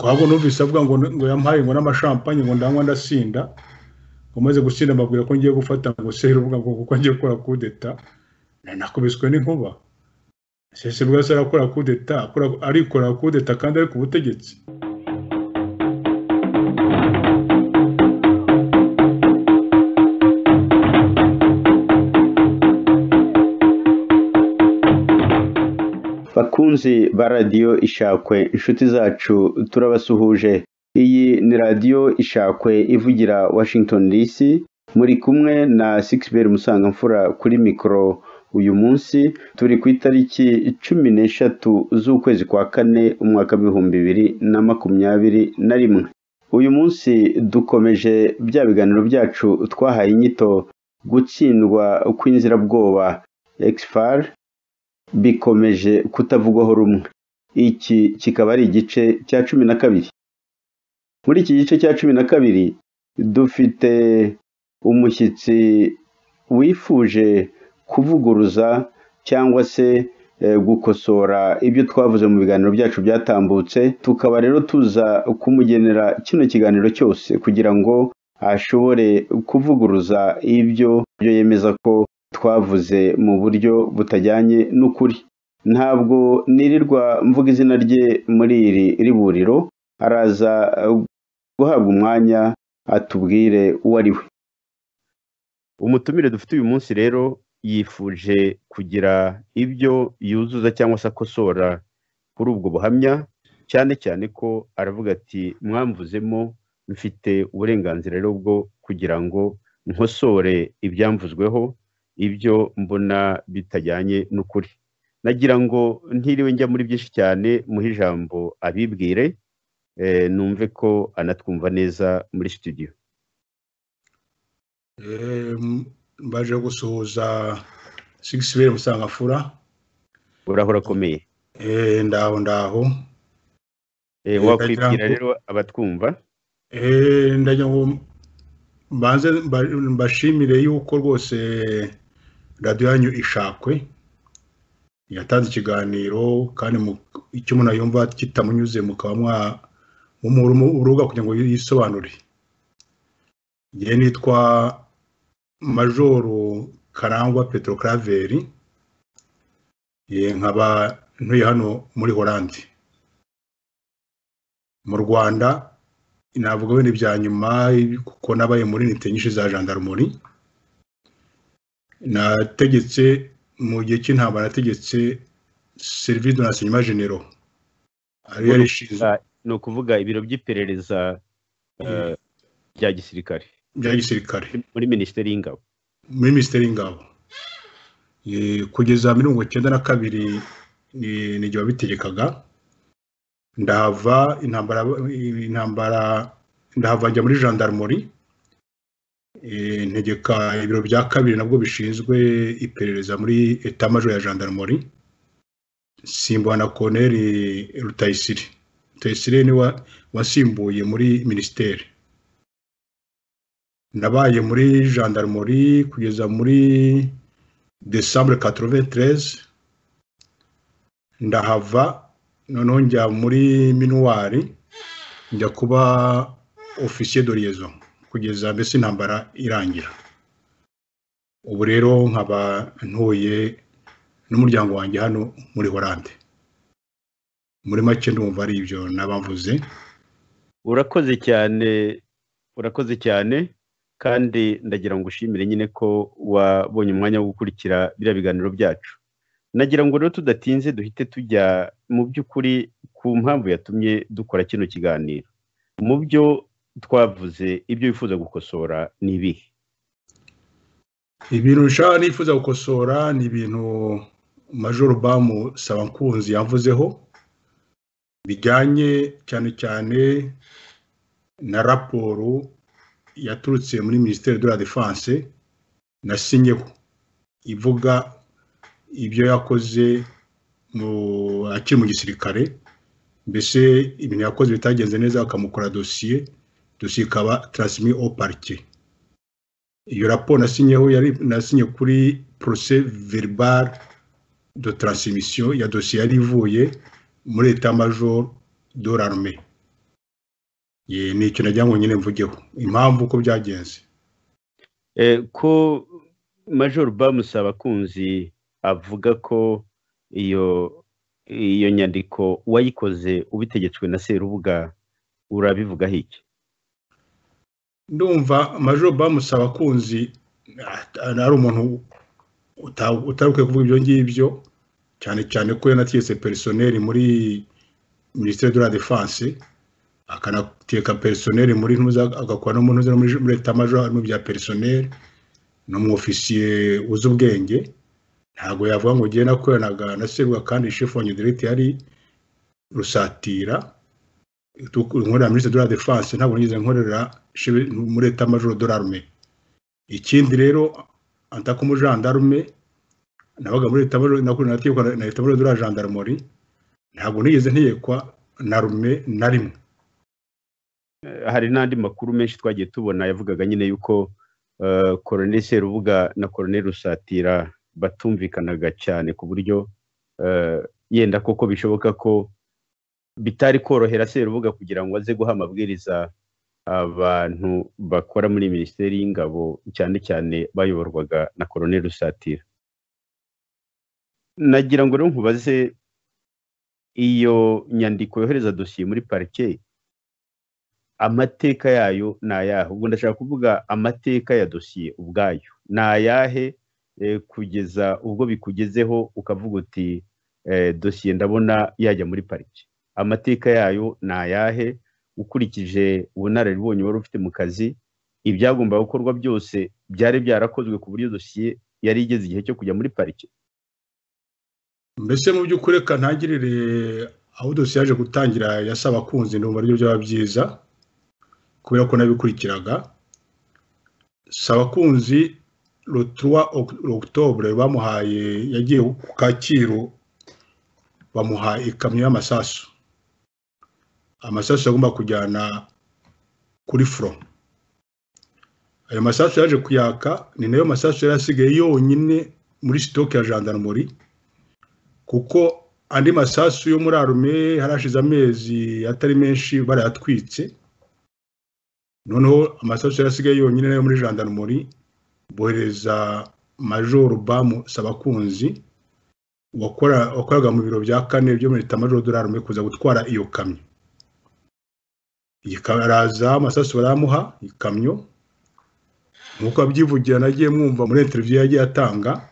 ahubwo numvise avuga ngo ngo yampaye ngo n'amashampanye ngo ndanywa ndasinda ngo maze gusinda mbabwira ko ngiye gufata ngo sehera uvuga ngo kuko ngiye gukora kudeta nakubiswe n'inkuba sese bwa se arakora kudeta arikora kudeta kandi ari ku butegetsi bakunzi ba radiyo ishakwe inshuti zacu turabasuhuje iyi ni radiyo ishakwe ivugira washington dc muri kumwe na sikisiberi musangamfura kuri mikoro uyu munsi turi ku itariki cumi n'eshatu z'ukwezi kwa kane umwaka w'ibihumbi bibiri na makumyabiri na rimwe uyu munsi dukomeje bya biganiro byacu twahaye inyito gutsindwa kw'inzirabwoba ekisifari bikomeje kutavugwaho rumwe iki kikaba ari igice cya cumi na kabiri muri iki gice cya cumi na kabiri dufite umushyitsi wifuje kuvuguruza cyangwa se gukosora ibyo twavuze mu biganiro byacu byatambutse tukaba rero tuza kumugenera kino kiganiro cyose kugira ngo ashobore kuvuguruza ibyo yemeza ko twavuze mu buryo butajyanye n'ukuri ntabwo nirirwa mvuga izina rye muri iri riburiro araza guhabwa umwanya atubwire uwo ari we umutumire dufite uyu munsi rero yifuje kugira ibyo yuzuza cyangwa se akosora kuri ubwo buhamya cyane cyane ko aravuga ati mwamvuzemo mfite uburenganzira rero bwo kugira ngo nkosore ibyamvuzweho ibyo mbona bitajyanye n'ukuri nagira ngo ntiriwe njya muri byinshi cyane muhe ijambo abibwire numve ko anatwumva neza muri sitidiyo mbaje gusuhuza sigisi beri musangafura urahora akomeye ndaho ndaho wakwibwira rero abatwumva ndagira ngo mbanze mbashimire yuko rwose radiyo yanyu ishakwe yatanze ikiganiro kandi icyo umuntu yumva kitamunyuze mukaba mwamumuruga kugira ngo yisobanure ngewe nitwa majoru karangwa petero karaveri nkaba ntuye hano muri horandi mu rwanda navuga wenda ibya nyuma kuko nabaye muri nite nyinshi za jandarumori nategetse mu gihe cy'intambara nategetse serivisi do nasenyuma genero ariyo yari ishinzwe ni ukuvuga ibiro by'iperereza bya gisirikare bya gisirikare muri minisiteri y'ingabo muri minisiteri y'ingabo kugeza mirongo icyenda na kabiri ni igihe wabitegekaga ndahava intambara intambara ndahava njya muri jandarumori ntegeka ibiro bya kabiri nabwo bishinzwe iperereza muri etamajo ya jandarumori simbuha na koneri rutayisire rutayisire ni wasimbuye muri minisiteri nabaye muri jandarumori kugeza muri desambure katroventereze ndahava noneho njya muri minuwari njya kuba ofisiye do liyezo kugeza mbese intambara irangira ubu rero nkaba ntuye n'umuryango wanjye hano muri horande muri make ndumva ari ibyo n'abamvuze urakoze cyane urakoze cyane kandi ndagira ngo ushimire nyine ko wabonye umwanya wo gukurikira biriya biganiro byacu nagira ngo rero tudatinze duhite tujya mu by'ukuri ku mpamvu yatumye dukora kino kiganiro mu byo twavuze ibyo wifuza gukosora ni ibihe ibintu ushaka nifuza gukosora ni ibintu majoro bamu sabankunzi yavuzeho bijyanye cyane cyane na raporo yaturutse muri minisiteri de la defense nasinyeho ivuga ibyo yakoze mu- akiri mu gisirikare mbese ibintu yakoze bitagenze neza bakamukora dosiye dosiye ikaba taransimi o parike iyo raporo nasinyeho yari nasinye kuri porose veribare de taransimisiyo ya dosiye yari ivuye muri eta majoro do l'arme Ye, ni icyo nagira ngo nyine mvugeho impamvu uko byagenze Eh, ko major bamusaba kunzi avuga ko iyo iyo nyandiko wayikoze ubitegetswe na serubuga urabivugaho iki ndumva majoro bamusaba kunzi ari umuntu uta- utari ukwiye kuvuga ibyo ngibyo cyane cyane ko yanategetse perisoneri muri minisiteri de la defense akanateka perisoneri muri ntuza agakora no mu ntuza no muri muri leta majoro harimo bya perisoneri n'umwofisiye uzi ubwenge ntabwo yavuga ngo ngiye nakoranaga na serubuga kandi shefu wa nyederite yari rusatira nkorera minisiteri de la defense ntabwo nigeze nkorera chef- muri eta majoro de l'arme ikindi rero antako umujandarume nabaga muri eta majoro nakorera natekwa na eta majoro de la gendarmerie ntabwo nigeze ntekwa na rume na rimwe Eh, hari n'andi makuru menshi twagiye tubona yavugaga nyine yuko eh, Colonel serubuga na Colonel rusatira batumvikanaga cyane ku buryo eh, yenda koko bishoboka ko bitari korohera serubuga kugira ngo aze guha amabwiriza abantu bakora muri minisiteri y'ingabo cyane cyane bayoborwaga na Colonel rusatira nagira ngo rero nkubaze iyo nyandiko yohereza dosiye muri parike amateka yayo ni ayahe ubwo ndashaka kuvuga amateka ya dosiye ubwayo ni ayahe eh, kugeza ubwo bikugezeho ukavuga uti eh, dosiye ndabona yajya muri pariki amateka yayo ni ayahe ukurikije ubunararibonye wari ufite mu kazi ibyagombaga gukorwa byose byari byarakozwe ku buryo dosiye yari igeze igihe cyo kujya muri pariki mbese mu by'ukuri reka ntangirire aho dosiye yaje gutangira yasaba kunzi ndumva aribyo byaba byiza kubera ko nabikurikiraga saba kunzi le 3 Oct- octobre bamuhaye yagiye ku kacyiru bamuha ikamyo y'amasasu amasasu agomba kujyana kuri front ayo masasu yaje kuyaka ni nayo masasu yari asigaye yonyine muri sitoke ya gendarmerie kuko andi masasu yo muri arume harashize amezi atari menshi barayatwitse noneho amasasu yari asigaye yonyine nayo muri jandarumori bohereza majoro bamu sabakunzi wakora- wakoraga mu biro bya kane byo muri leta majoro dore arume kuza gutwara iyo kamyo iyi kamyo araza amasasu baramuha ikamyo nk'uko abyivugira nagiye mwumva muri interiviyo yagiye atanga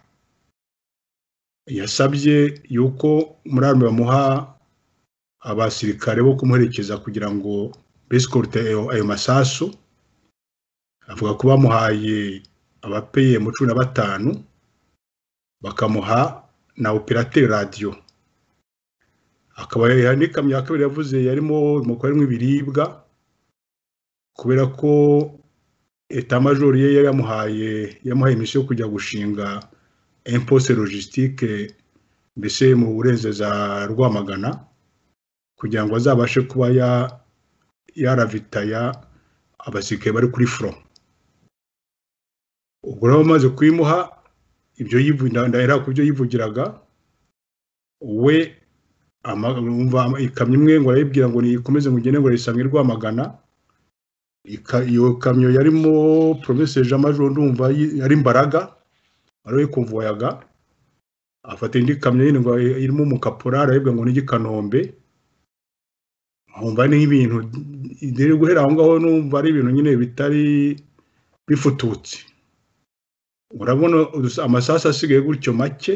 yasabye yuko muri arme bamuha abasirikare bo kumuherekeza kugira ngo besikorute ayo ayo masasu avuga ko bamuhaye abapeye mu cumi na batanu bakamuha na operateri radiyo akaba hari n'ikamyo ya kabiri yavuze yarimo umukoro harimo ibiribwa kubera ko etamajoro ye yari yamuhaye yamuhaye imisiyo yo kujya gushinga impose logistique mbese mu burengeza rwamagana kugira ngo azabashe kuba ya yaravitaya abasirikare bari kuri front ubwo rero amaze kuyimuha ibyo yivu- nda- ndahera ku byo yivugiraga we ama- umva ama- ikamyo imwe ngo arayibwira ngo nikomeze mugende ngo ayisange i rwamagana Ika- iyo kamyo yarimo promese jean major ndumva yi- yari imbaraga ariwe yikumvoyaga afata indi kamyo yindi ngo irimo umukaporari aribwa ngo n'igi kanombe nkumva ni ibintu rero guhera aho ngaho numva ari ibintu nyine bitari bifututse urabona udus- amasasu asigaye gutyo make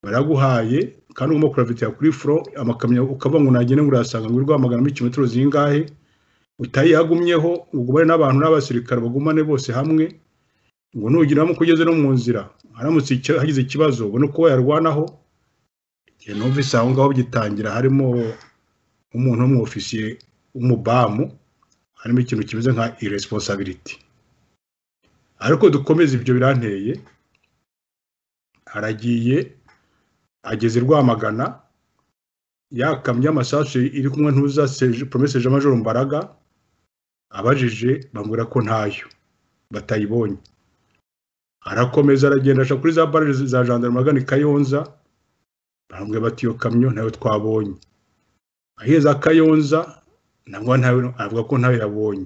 baraguhaye kandi ugomba kuravitira kuri furo amakamyo ukava ngo nagende ngo urayasanga ngo irwamagana muri kilometero zingahe utayagumyeho ugumane n'abantu n'abasirikare bagumane bose hamwe ngo nugeramo kugeze no mu nzira haramutse icyo- hagize ikibazo ubone uko wayarwanaho igihe numvise aho ngaho bigitangira harimo umuntu w'umwofisiye w'umubamu harimo ikintu kimeze nka irresponsibility ariko dukomeze ibyo biranteye haragiye ageze i rwamagana yakamye amasasu iri kumwe ntuza poromese jean majoro mbaraga abajije bambwira ko ntayo batayibonye arakomeza aragenda aca kuri za barage za gendarme agana i kayonza barambwira bati iyo kamyo nayo twabonye aheza kayonza ntabwo ntawe avuga ko ntawe yabonye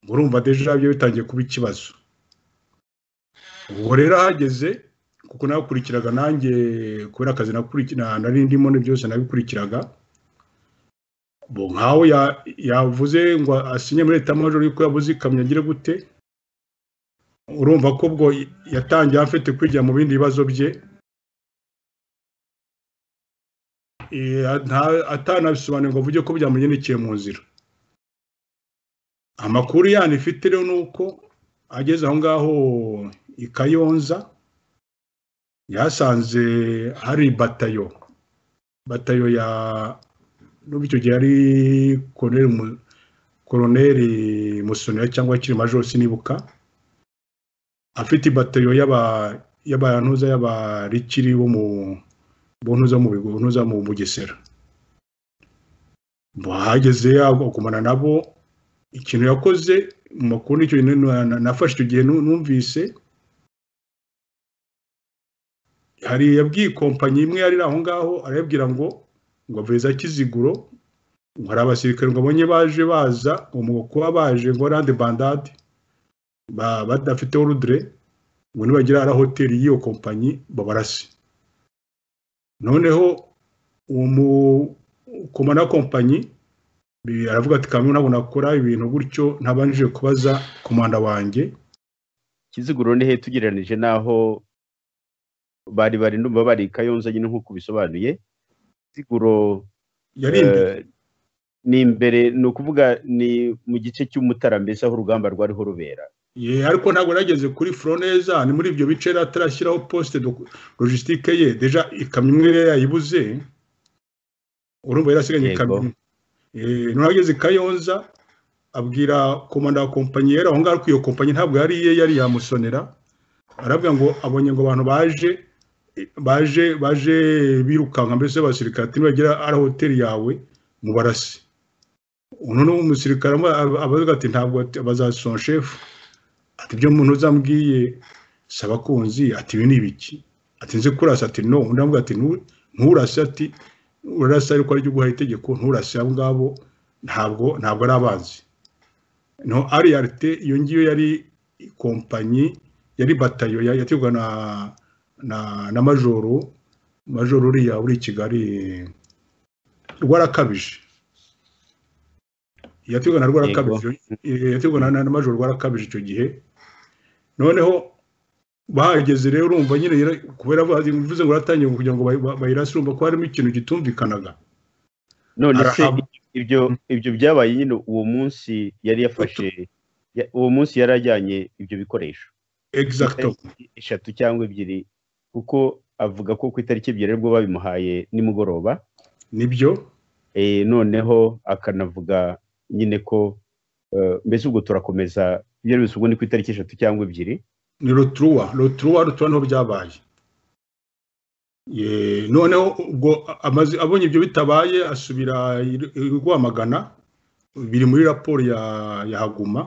murumva deja byo bitangiye kuba ikibazo ubwo rero ahageze kuko nakurikiraga nanjye kubera akazi nari ndimo byose nabikuraga bo nkaho yavuze ngo asinye muri leta majoro yuko yabuze ikamyo agire gute urumva ko ubwo yatangiye afite kwijya mu bindi bibazo bye atanabisobanuye ngo avuge ko byamugendekeye mu nzira amakuru yani ifite rero ni uko ageze aho ngaho i kayonza yasanze hari batayo batayo ya n'ubu icyo gihe ari koroneri musonera cyangwa akiri majoro sinibuka afite batayo y'abantuza y'abarikiri bo mu bontuza mu bigo bontuza mu bugesera bahageze agumana nabo ikintu yakoze mu makuru nicyo nafashe icyo gihe numvise hari yabwiye kompanyi imwe yari aho ngaho arayabwira ngo ngo aveze akiziguro ngo hari abasirikare ngo abonye baje baza ngo kuba baje ngo rande bandade badafite orudire ngo nibagira hari hoteli y'iyo kompanyi babarase noneho uwo mukomana kompanyi aravuga ati kamwe ntabwo nakora ibintu gutyo ntabanje kubaza komanda wanjye kiziguro ni he tugereranije n'aho bari bari ndumva bari kayonza nyine nk'uko ubisobanuye kiziguro ni imbere ni ukuvuga ni mu gice cy'umutara mbese aho urugamba rwariho rubera ariko ntabwo yageze kuri foroneza ni muri ibyo bice yari atarashyiraho posite logisitike ye deja ikamyo imwe yari yayibuze urumva yari asigaye ikamyo imwe nturageze kayonza abwira komanda wa kompanyi yari aho ngaho ariko iyo kompanyi ntabwo yari iye yari yamusonera arabwira ngo abonye ngo abantu baje baje baje birukanka mbese abasirikare ati nibagera ari hoteli yawe mubarase uno ni umusirikare abavuga ati ntabwo bazasona shefu ati ibyo umuntu uzambwiye saba kunzi ati ibi ni ibiki ati nzi kurasa ati no undi aramubwira ati nturase ati urarasa ariko ari ryo guhaye itegeko nturase abo ngabo ntabwo ntabwo ari abanzi no ariyarite iyo ngiyo yari kompanyi yari batayo yategwa na na na majoro majoro uriya uri i kigali rwarakabije yategwa na rwarakabije yategwa na majoro rwarakabije icyo gihe noneho bahageze rero urumva nyine kubera bivuze ngo baratangiye kugira ngo bayirase urumva ko harimo ikintu gitumvikanaga none se ibyo ibyo byabaye nyine uwo munsi yari yafashe uwo munsi yari ajyanye ibyo bikoresho eshatu cyangwa ebyiri kuko avuga ko ku itariki ebyiri aribwo babimuhaye nimugoroba nibyo noneho akanavuga nyine ko mbese ubwo turakomeza ibyo ari ubwo ni ku itariki eshatu cyangwa ebyiri ni roturuwa roturuwa roturuwa niho byabaye noneho ubwo abonye ibyo bitabaye asubira rwamagana biri muri raporo ya haguma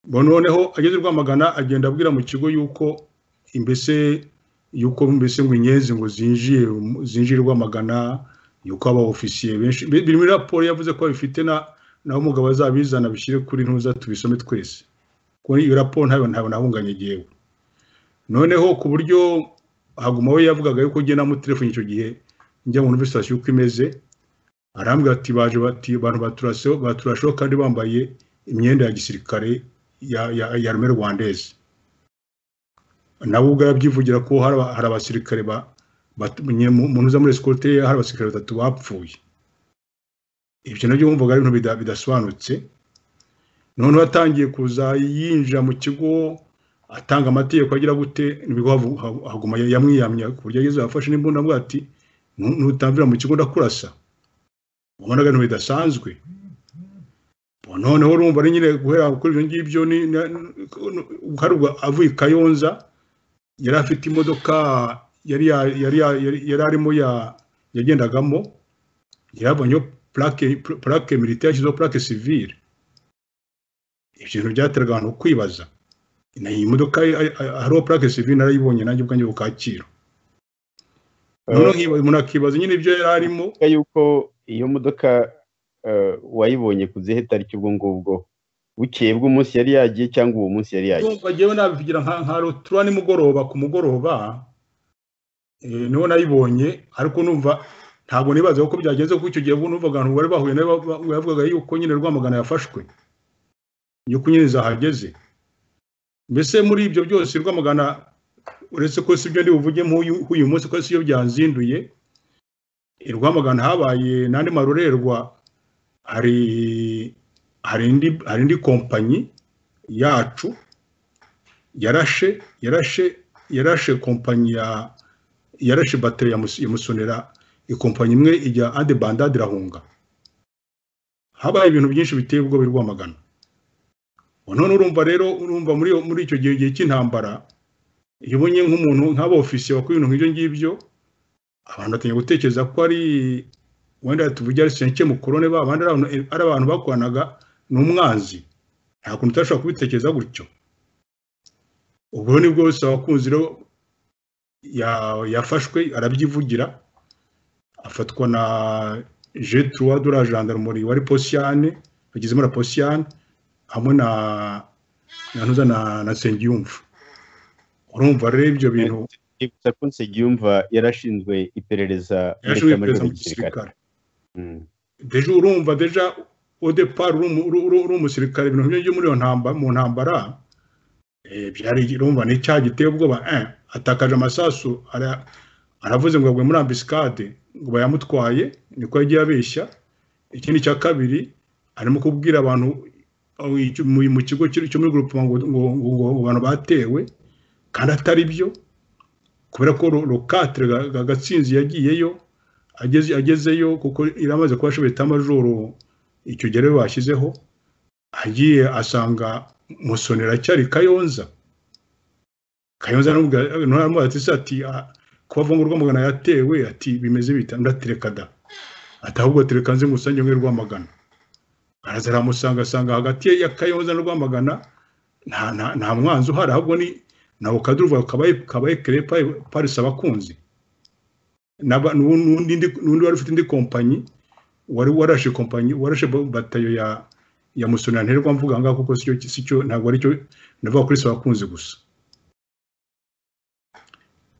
noneho ageze rwamagana agenda abwira mu kigo yuko mbese yuko mbese ngo inyenzi ngo zinjiye zinjire rwamagana yuko aba ofisiye benshi biri muri raporo yavuze ko babifite naho umugabo azabizana bishyire kuri ntuza tubisome twese kuri iyo raporo ntabwo ntabwo nahunganye igihewe noneho ku buryo haguma we yavugaga yuko ugenda namutelefone icyo gihe njya mu sitasiyo uko imeze arambwira ati baje bati abantu baturaseho baturasheho kandi bambaye imyenda ya gisirikare ya ya ya rume rwandeze nawe ubwo yabyivugira ko hari abasirikare ba umuntu uza muri esikote hari abasirikare batatu bapfuye ibyo nabyo wumvaga ari ibintu bidasobanutse noneho atangiye kuza yinjira mu kigo atanga amategeko agira gute nibwo haguma yamwiyamya ku buryo ageze afashe n'imbunda avuga ati ntutambira mu kigo ndakurasa ubonaga ibintu bidasanzwe noneho urumva nyine guhera kuri ibyo ngibyo hari ubwo avuye i kayonza yari afite imodoka yari ya- yari ya- yari- yari arimo ya- yagendagamo yarabonyeho purake purake militaire yashyizeho purake sivire ibyo bintu byateraga abantu kwibaza na iyi modoka ye- a- a- hariho purake sivire narayibonye nanjye ubwanjye ku Kacyiru noneho nkiba- umuntu akibaza nyine ibyo yari arimo Bivuga yuko iyo modoka eh, wayibonye ku zihe tariki ubwo ngubwo bukeye bw'umunsi yari yagiye cyangwa uwo munsi yari yagiye ndumva ngewe nabivugira nka nka rutura nimugoroba ku mugoroba eh, niho nayibonye ariko numva ntabwo nibaza ko byagenze kuko icyo gihe ubwo numvaga abantu bari bahuye nayo ba- ba- bavugaga yuko nyine rwamagana yafashwe yuko nyine zahageze mbese muri ibyo byose rwamagana uretse ko si ibyo ndi buvuge nk'uyu nk'uyu munsi ko si yo byanzinduye i rwamagana habaye n'andi marorerwa hari hari indi hari indi kompanyi yacu yarashe yarashe yarashe kompanyi ya yarashe bateri ya Mus- ya musonera ikompanyi imwe ijya ande bandade irahunga habaye ibintu byinshi biteye ubwoba i rwamagana Ubu none urumva rero urumva muri iyo- muri icyo gihe gihe cy'intambara iyo ubonye nk'umuntu nk'abofisiye wakora ibintu nk'ibyo ngibyo abantu batangiye gutekereza ko ari wenda tuvuge ari senke mukorone ba bandi ari abantu- ari abantu bakoranaga ni umwanzi nta kuntu utashobora kubitekereza gutyo ubwo ni bwo bose abakunzi rero ya- yafashwe arabyivugira afatwa na jeturuwa de la gendarmerie wari posiyane bagezemo na posiyane hamwe na na ntuza na na nsengiyumva urumva rero ibyo bintu Nibutsa ko Nsengiyumva yarashinzwe iperereza muri yaje Kamena perezida mu gisirikare gisirikare Mm. deja urumva deja odepar uri umu- uri- uri- uri umusirikare ibintu nk'ibyo byo muri iyo ntambara mu ntambara eh, byari urumva ni icyaha giteye ubwoba eh, atakaje amasasu ara- aravuze ngo agwe muri ambisikade ngo bayamutwaye niko yagiye abeshya ikindi cya kabiri arimo kubwira abantu aho icyo- mu mu kigo kiri- cyo muri gurupema ngo ngo ngo ngo abantu batewe kandi atari byo kubera ko rokatire gatsinzi yagiyeyo ageze agezeyo kuko iramaze kuba ashobora itamajoro icyo gihe rero bashyizeho agiye asanga musonera cyari kayonza kayonza aramubwira ati se ati "Ah, kuba avuga ngo rwamagana yatewe ati bimeze bita ndatereka da ati ahubwo tereka nze musange mwe rwamagana araza aramusanga asanga hagati ya kayonza na rwamagana nta nta- nta mwanzi uhari ahubwo ni nawe kaduruva kabaye kabaye kerepa parisi abakunzi n'aba- n'u- n'undi ndi- n'undi wari ufite indi kompanyi wari warashe kompanyi warashe ba- batayo ya ya musonera nterwa mvuga ngaho kuko sicyo sicyo ntabwo ari cyo ndavuga kuri sabakunzi gusa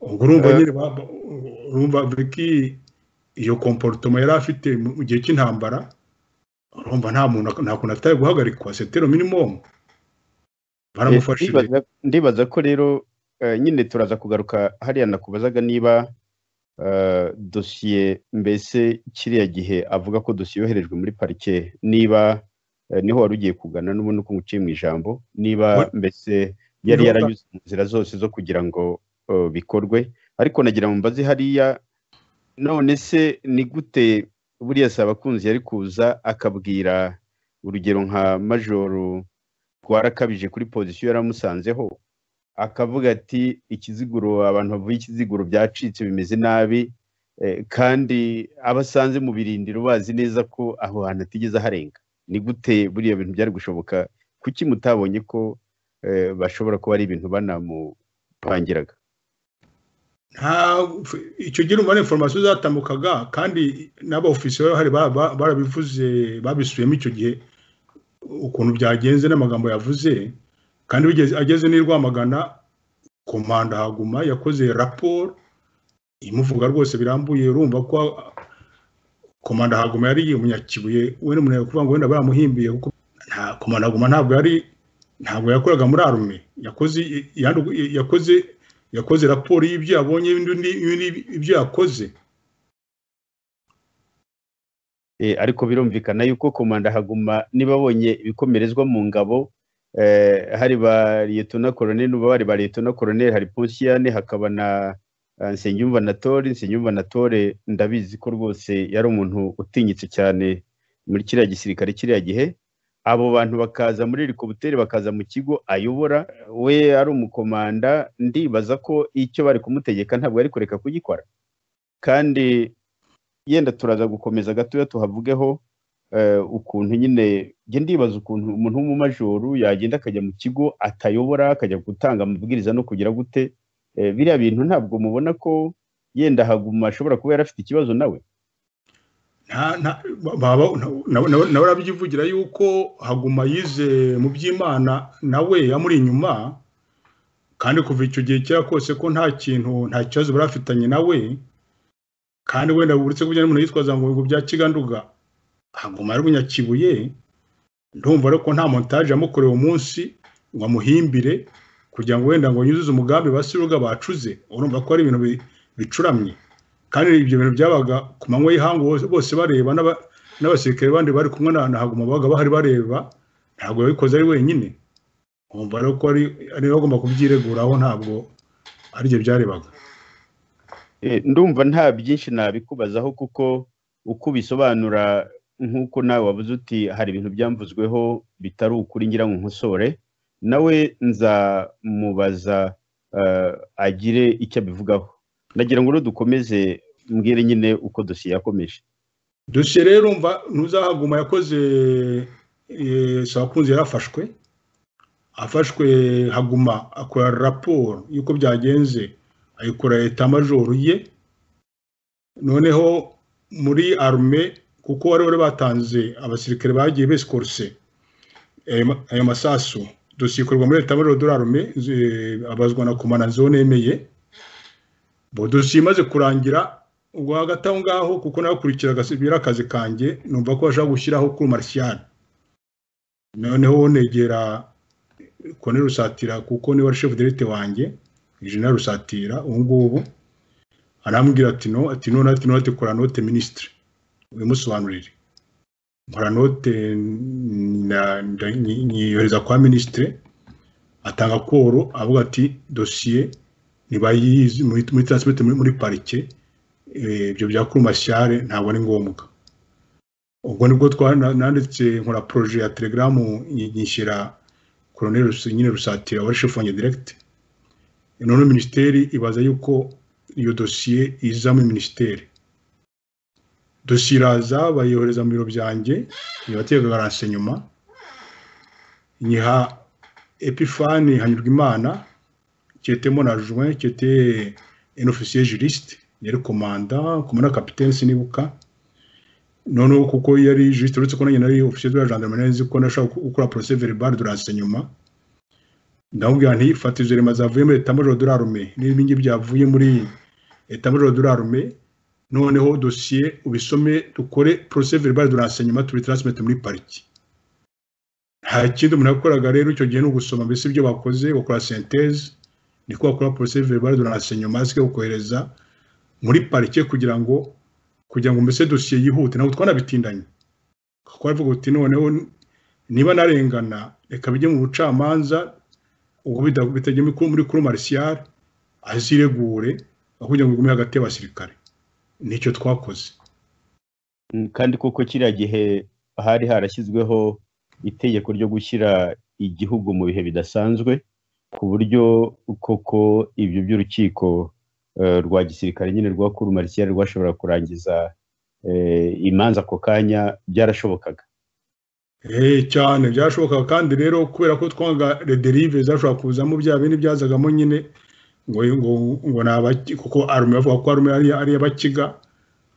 ubwo urumva Eh. nyine ba- ba- urumva viki iyo komporutoma yari afite mu mu gihe cy'intambara urumva nta muntu nta kuntu atari guhagarikwa setero minimum baramufashije Ndibaza- ndibaza ko rero eh, nyine turaza kugaruka hariya nakubazaga niba eh, dosiye mbese kiriya gihe avuga ko dosiye yoherejwe muri parike niba eh, niho wari ugiye kugana n'ubundi uko nguciye mu ijambo niba Wa- mbese yari Niho bwa- yaranyuze mu nzira zose zo kugira ngo eh, bikorwe ariko nagira ngo mbaze hariya none se ni gute buriya si abakunzi yari kuza akabwira urugero nka majoro rwarakabije kuri pozisiyo yaramusanzeho akavuga ati ikiziguro abantu bavuye ikiziguro byacitse bimeze nabi eh, kandi abasanze mu birindiro bazi neza ko aho hantu atigeze aharenga ni gute buriya bintu byari gushoboka kuki mutabonye ko eh, bashobora kuba ari ibintu banamupangiraga nta icyo gihe umubare informasiyo zatambukaga kandi n'abaofisiye bari bahari ba- ba- barabivuze babisubiyemo icyo gihe ukuntu byagenze n'amagambo yavuze kandi bigeze- ageze n'i Rwamagana komanda haguma yakoze raporo imuvuga rwose birambuye urumva ko komanda haguma yari umunyakibuye we n'umuntu kuvuga ngo wenda baramuhimbiye kuko nta komanda haguma ntabwo yari ntabwo yakoraga muri arume yakoze yandi- yakoze yakoze raporo y'ibyo yabonye n'ibindi- n'ibindi- ibyo yakoze Eh, ariko birumvikana yuko komanda haguma niba abonye ibikomerezwa mu ngabo eh, hari ba liyetona koroneli n'uba bari ba liyetona koroneli hari ponsiyane hakaba na eh, nsengiyumva na tore nsengiyumva na tore ndabizi ko rwose yari umuntu utinyitse cyane muri kiriya gisirikare kiriya gihe abo bantu bakaza muri helikopiteri bakaza mu kigo ayobora we ari umukomanda ndibaza ko icyo bari kumutegeka ntabwo ari kureka kugikora kandi yenda turaza gukomeza gatoya tuhavugeho eh, ukuntu nyine njye ndibaza ukuntu umuntu w'umumajoro yagenda akajya mu kigo atayobora akajya gutanga amabwiriza no kugira gute Eh, biriya bintu ntabwo mubona ko yenda haguma ashobora kuba yari afite ikibazo nawe nta- nta- baba na- na- nawe arabyivugira yuko haguma yize mu by'imana nawe amuri inyuma kandi kuva icyo gihe kera kose ko nta kintu nta kibazo barafitanye nawe kandi wenda uretse kujya n'umuntu yitwaza ngo ngo bya kiganduga haguma ari umunyakibuye ndumva ariko nta montage yamukorewe umunsi ngo amuhimbire kugira ngo wenda ngo yuzuze umugambi basiruga bacuze urumva ko ari ibintu bi- bicuramye kandi ibyo bintu byabaga ku manywa y'ihangu bose- bose bareba n'aba- n'abasirikare bandi bari kumwe na na Haguma babaga bahari bareba ntabwo yabikoze ari wenyine umva rero ko ari ari we agomba kubyireguraho ntabwo ari byo byarebaga Eh, ndumva nta byinshi nabikubazaho kuko uko ubisobanura nk'uko nawe wabuze uti hari ibintu byamvuzweho bitari ukuri ngira ngo nkosore nawe nzamubaza eh, agire icyo abivugaho nagira ngo rero dukomeze mbwire nyine uko dosiye yakomeje dosiye rero mva ntuzahaguma yakoze eh, sabakunzi yarafashwe afashwe haguma akora raporo y'uko byagenze ayikora leta majoru ye noneho muri arume kuko bari bari batanze abasirikare bagiye besikoruse ayo ma- ayo masasu dosiye ikorwa muri leta majoru dore arume ze- abazwa na komana zone emeye bo dosiye imaze kurangira ubwo hagati aho ngaho kuko nakurikiraga biri akazi kanjye numva ko bashaka gushyiraho kuri marisiyani noneho negera kone rusatira kuko niwe ari shefu derite wanjye jenera rusatira ubu ngubu arambwira ati no ati no ati no ati kora note minisitiri ubimusobanurire nkora note na- nda- nyi- nyiyohereza kwa minisitiri atanga koro avuga ati dosiye ntibayizi muri muri taransifite muri muri parike eh, ibyo bya kurumashyare ntabwo ari ngombwa ubwo nibwo twa- na- nanditse nkora poroje ya telegaramu nyi- nyishyira koroneri Rusi- nyine rusatira wari shefu wanjye diregiti noneho minisiteri ibaza yuko iyo dosiye iza muri minisiteri dosiye iraza bayohereza mu biro byanjye ibatega garanse nyuma nyiha epifani hanyurwa imana cyetemo na juin cyete en officier juriste yari komanda komanda capitaine sinibuka noneho kuko yari juriste uretse ko nanjye nari officier de la gendarmerie nzi ko nashaka gukora procès verbal de renseignement ndamubwira nti fata izo rema zavuye muri état major de l'armée n'ibi ngibi byavuye muri état major de l'armée noneho dossier ubisome dukore procès verbal de renseignement tubitransmete muri pariki nta kindi umuntu yakoraga rero icyo gihe ni ugusoma mbese ibyo bakoze bakora synthèse niko bakora porosesi verbal de renseignement zike kohereza muri parike kugira ngo kugira ngo mbese dosiye yihute ntabwo twanabitindanye kuko bavuga uti noneho niba narengana reka bijye mu bucamanza ubwo bita- bitajya muri kuru- muri kuru marisiyare aziregure aho kugira ngo igume hagati y'abasirikare nicyo twakoze Mm, kandi koko kiriya gihe hari harashyizweho itegeko ryo gushyira igihugu mu bihe bidasanzwe ku buryo koko ibyo by'urukiko eh, rwa gisirikare nyine rwa kuru marisiyare rwashoboraga kurangiza eh, imanza ako kanya byarashobokaga Eh, cyane byashobokaga kandi rero kubera ko twanga rederive zashobora kuzamo bya bindi byazagamo nyine ngo ngo ngo ni abaki kuko arume bavuga ko arume ari ari abakiga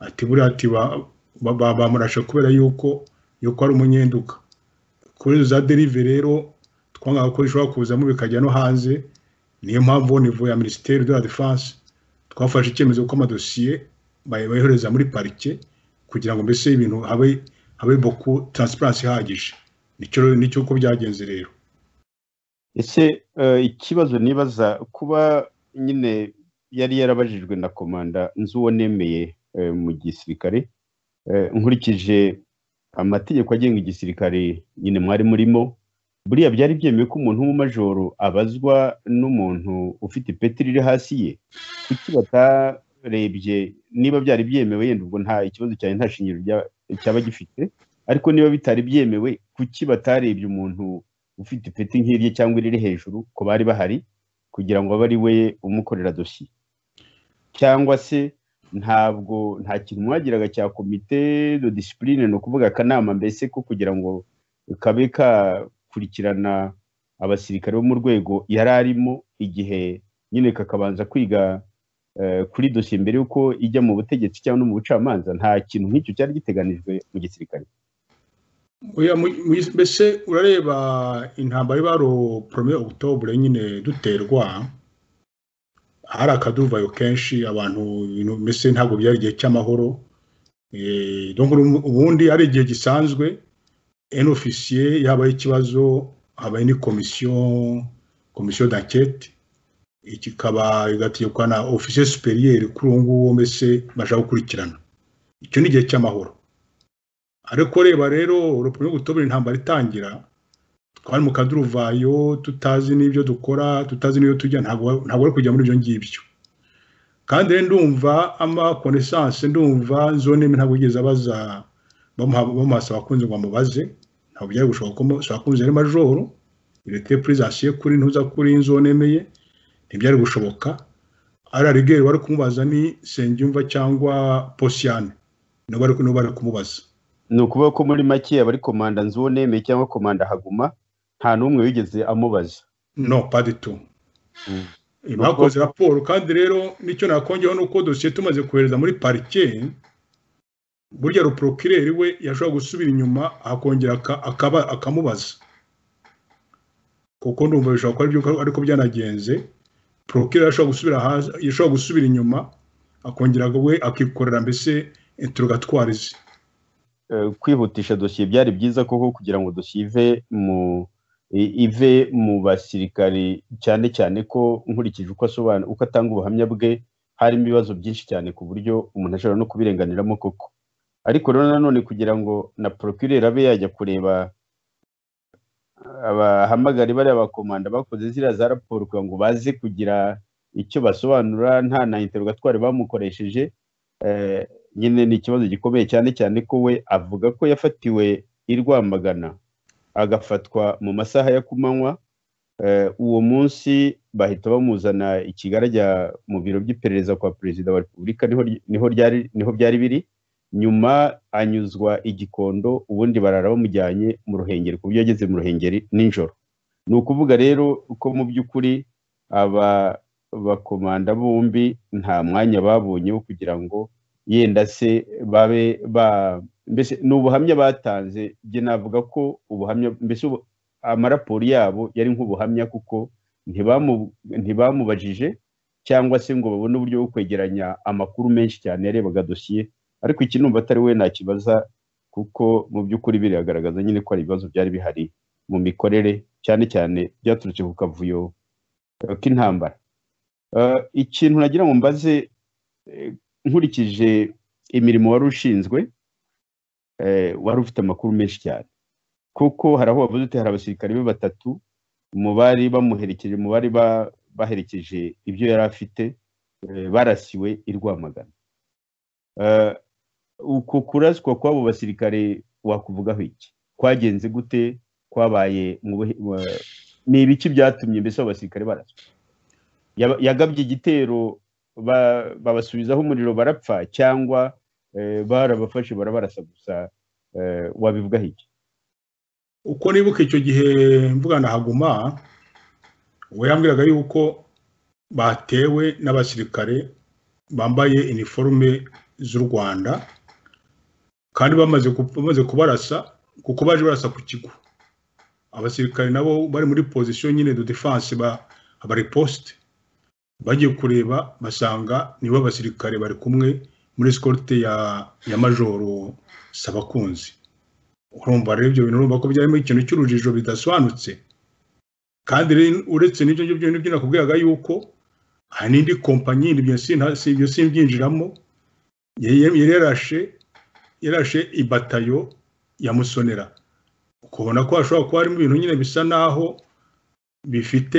ati buriya ati ba- ba- ba- bamurashe kubera yuko yuko ari umunyenduka kubera izo za derive rero twangaga ko zishobora kuzamo bikajya no hanze niyo mpamvu nivo ya minisiteri de la defense twafashe icyemezo ko amadosiye bayohereza muri parike kugira ngo mbese ibintu habe habe boku taransiparansi ihagije nicyo nicyo uko byagenze rero ese eh, ikibazo nibaza kuba nyine yari yarabajijwe na komanda nzi uwo nemeye eh, mu gisirikare Eh, nkurikije amategeko agenga igisirikare nyine mwari murimo buriya byari byemewe ko umuntu w'umumajoro abazwa n'umuntu ufite ipeti riri hasi ye kuki batarebye niba byari byemewe yenda ubwo nta ikibazo cyane nta shingiro rya- cyaba gifite ariko niba bitari byemewe kuki batarebye umuntu ufite ipeti nk'irye cyangwa iriri hejuru ko bari bahari kugira ngo abe ari we umukorera dosiye cyangwa se ntabwo nta kintu mwagiraga cya komite de disipurine ni ukuvuga akanama mbese ko kugira ngo kabe kakurikirana abasirikare bo mu rwego yari arimo igihe nyine kakabanza kwiga kuri dosiye mbere y'uko ijya mu butegetsi cyangwa no mu bucamanza nta kintu nk'icyo cyari giteganijwe mu gisirikare mbese urareba intambara y'ibaro poromye okutobure nyine duterwa hari akaduvayo kenshi abantu mbese ntabwo byari igihe cy'amahoro ubundi ari igihe gisanzwe eni ofisiye yabaye ikibazo habaye n'komisiyo komisiyo dakete kikaba igategekwa na ofisiye superiyeri kuri uwo nguwo mbese bashaka gukurikirana icyo ni igihe cy'amahoro ariko reba rero urupapuro rw'ubutobere intambara itangira twari mu kaduruvayo tutazi n'ibyo dukora tutazi n'ibyo tujya ntabwo ari kujya muri ibyo ngibyo kandi rero ndumva ama konesanse ndumva zone ntabwo yigeze abaza bamuhasa abakunzi ngo bamubaze ntabwo byari gushoboka ko abakunzi ari majoro irete purizasiye kuri ntuza kuri zone emeye ntibyari gushoboka ari arigeri bari kumubaza ni sengiyumva cyangwa posiyane niba bari kumubaza ni ukuvuga ko muri make abari komanda nzubonemeye cyangwa komanda haguma nta n'umwe wigeze amubaza no paditu bakoze raporo kandi rero nicyo nakongeho nuko dosiye tumaze kohereza muri parike burya ruporokireri we yashobora gusubira inyuma akongera akamubaza kuko ndumva bishobora kuba aribyo ariko byanagenze porokireri yashobora gusubira inyuma akongera we akikorera mbese interogatwari ze kwihutisha dosiye byari byiza koko kugira ngo dosiye ive mu ive mu basirikari cyane cyane ko nkurikije uko asobanura uko atanga ubuhamya bwe harimo ibibazo byinshi cyane ku buryo umuntu ashobora no kubirenganiramo koko ariko rero nanone kugira ngo na porokireri abe yajya kureba abahamagari bariya bakomanda bakoze ziriya za raporo kugira ngo baze kugira icyo basobanura nta na interogatwari bamukoresheje nyine ni ikibazo gikomeye cyane cyane ko we avuga ko yafatiwe i Rwamagana agafatwa mu masaha ya kumanywa uwo munsi bahita bamuzana ikigarajya mu biro by'iperereza kwa perezida wa repubulika niho byari biri nyuma anyuzwa igikondo ubundi barara bamujyanye mu ruhengeri ku buryo yageze mu ruhengeri nijoro ni ukuvuga rero ko mu by'ukuri aba bakomanda bombi nta mwanya babonye wo kugira ngo yenda se babe ba mbese ni ubuhamya batanze njye navuga ko ubuhamya mbese amaraporo yabo yari nk'ubuhamya kuko ntibamubajije cyangwa se ngo babone uburyo bwo kwegeranya amakuru menshi cyane yarebaga dosiye ariko iki numva atari we nakibaza kuko mu by'ukuri biragaragaza nyine ko hari ibibazo byari bihari mu mikorere cyane cyane byaturutse ku kavuyo k'intambara ikintu nagira ngo mbaze nkurikije imirimo wari ushinzwe wari ufite amakuru menshi cyane kuko hari aho bavuze uti hari abasirikare be batatu mu bari bamuherekeje mu bari baherekeje ibyo yari afite barasiwe i Rwamagana uku kuraswa kw'abo basirikare wakuvugaho iki kwagenze gute kwabaye ni ibiki byatumye mbese abo basirikare baraswa yagabye igitero babasubizaho umuriro barapfa cyangwa barabafashe barabarasa gusa wabivugaho iki uko nibuka icyo gihe mvugana haguma we yambwiraga yuko batewe n'abasirikare bambaye iniforume z'u rwanda kandi bamaze kubarasa kuko baje barasa ku kigo abasirikare nabo bari muri pozisiyo nyine do defanse abariposite bagiye kureba basanga nibo basirikare bari kumwe muri sikorute ya ya majoro sabakunzi urumva rero ibyo bintu urumva ko byarimo ikintu cy'urujijo bidasobanutse kandi uretse n'ibyo ngibyo nibyo nakubwiraga yuko hari n'indi kompanyi ibyo simbyinjiramo yari yarashe yarashe ibatayo ya musonera ukabona ko hashobora kuba harimo ibintu nyine bisa naho bifite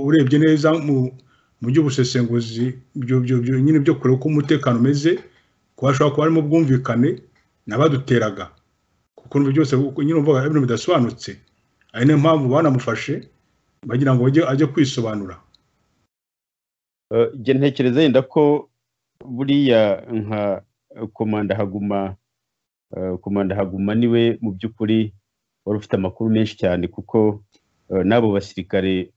urebye neza mu by'ubusesenguzi nyine byo kureba uko umutekano umeze ko hashobora kuba harimo ubwumvikane n'abaduteraga ukuntu byose nyine uvuga ibintu bidasobanutse ari niyo mpamvu banamufashe bagira ngo ajye kwisobanura njye ntekereza yenda ko buriya nka komanda haguma komanda haguma niwe mu by'ukuri wari ufite amakuru menshi cyane kuko n'abo basirikare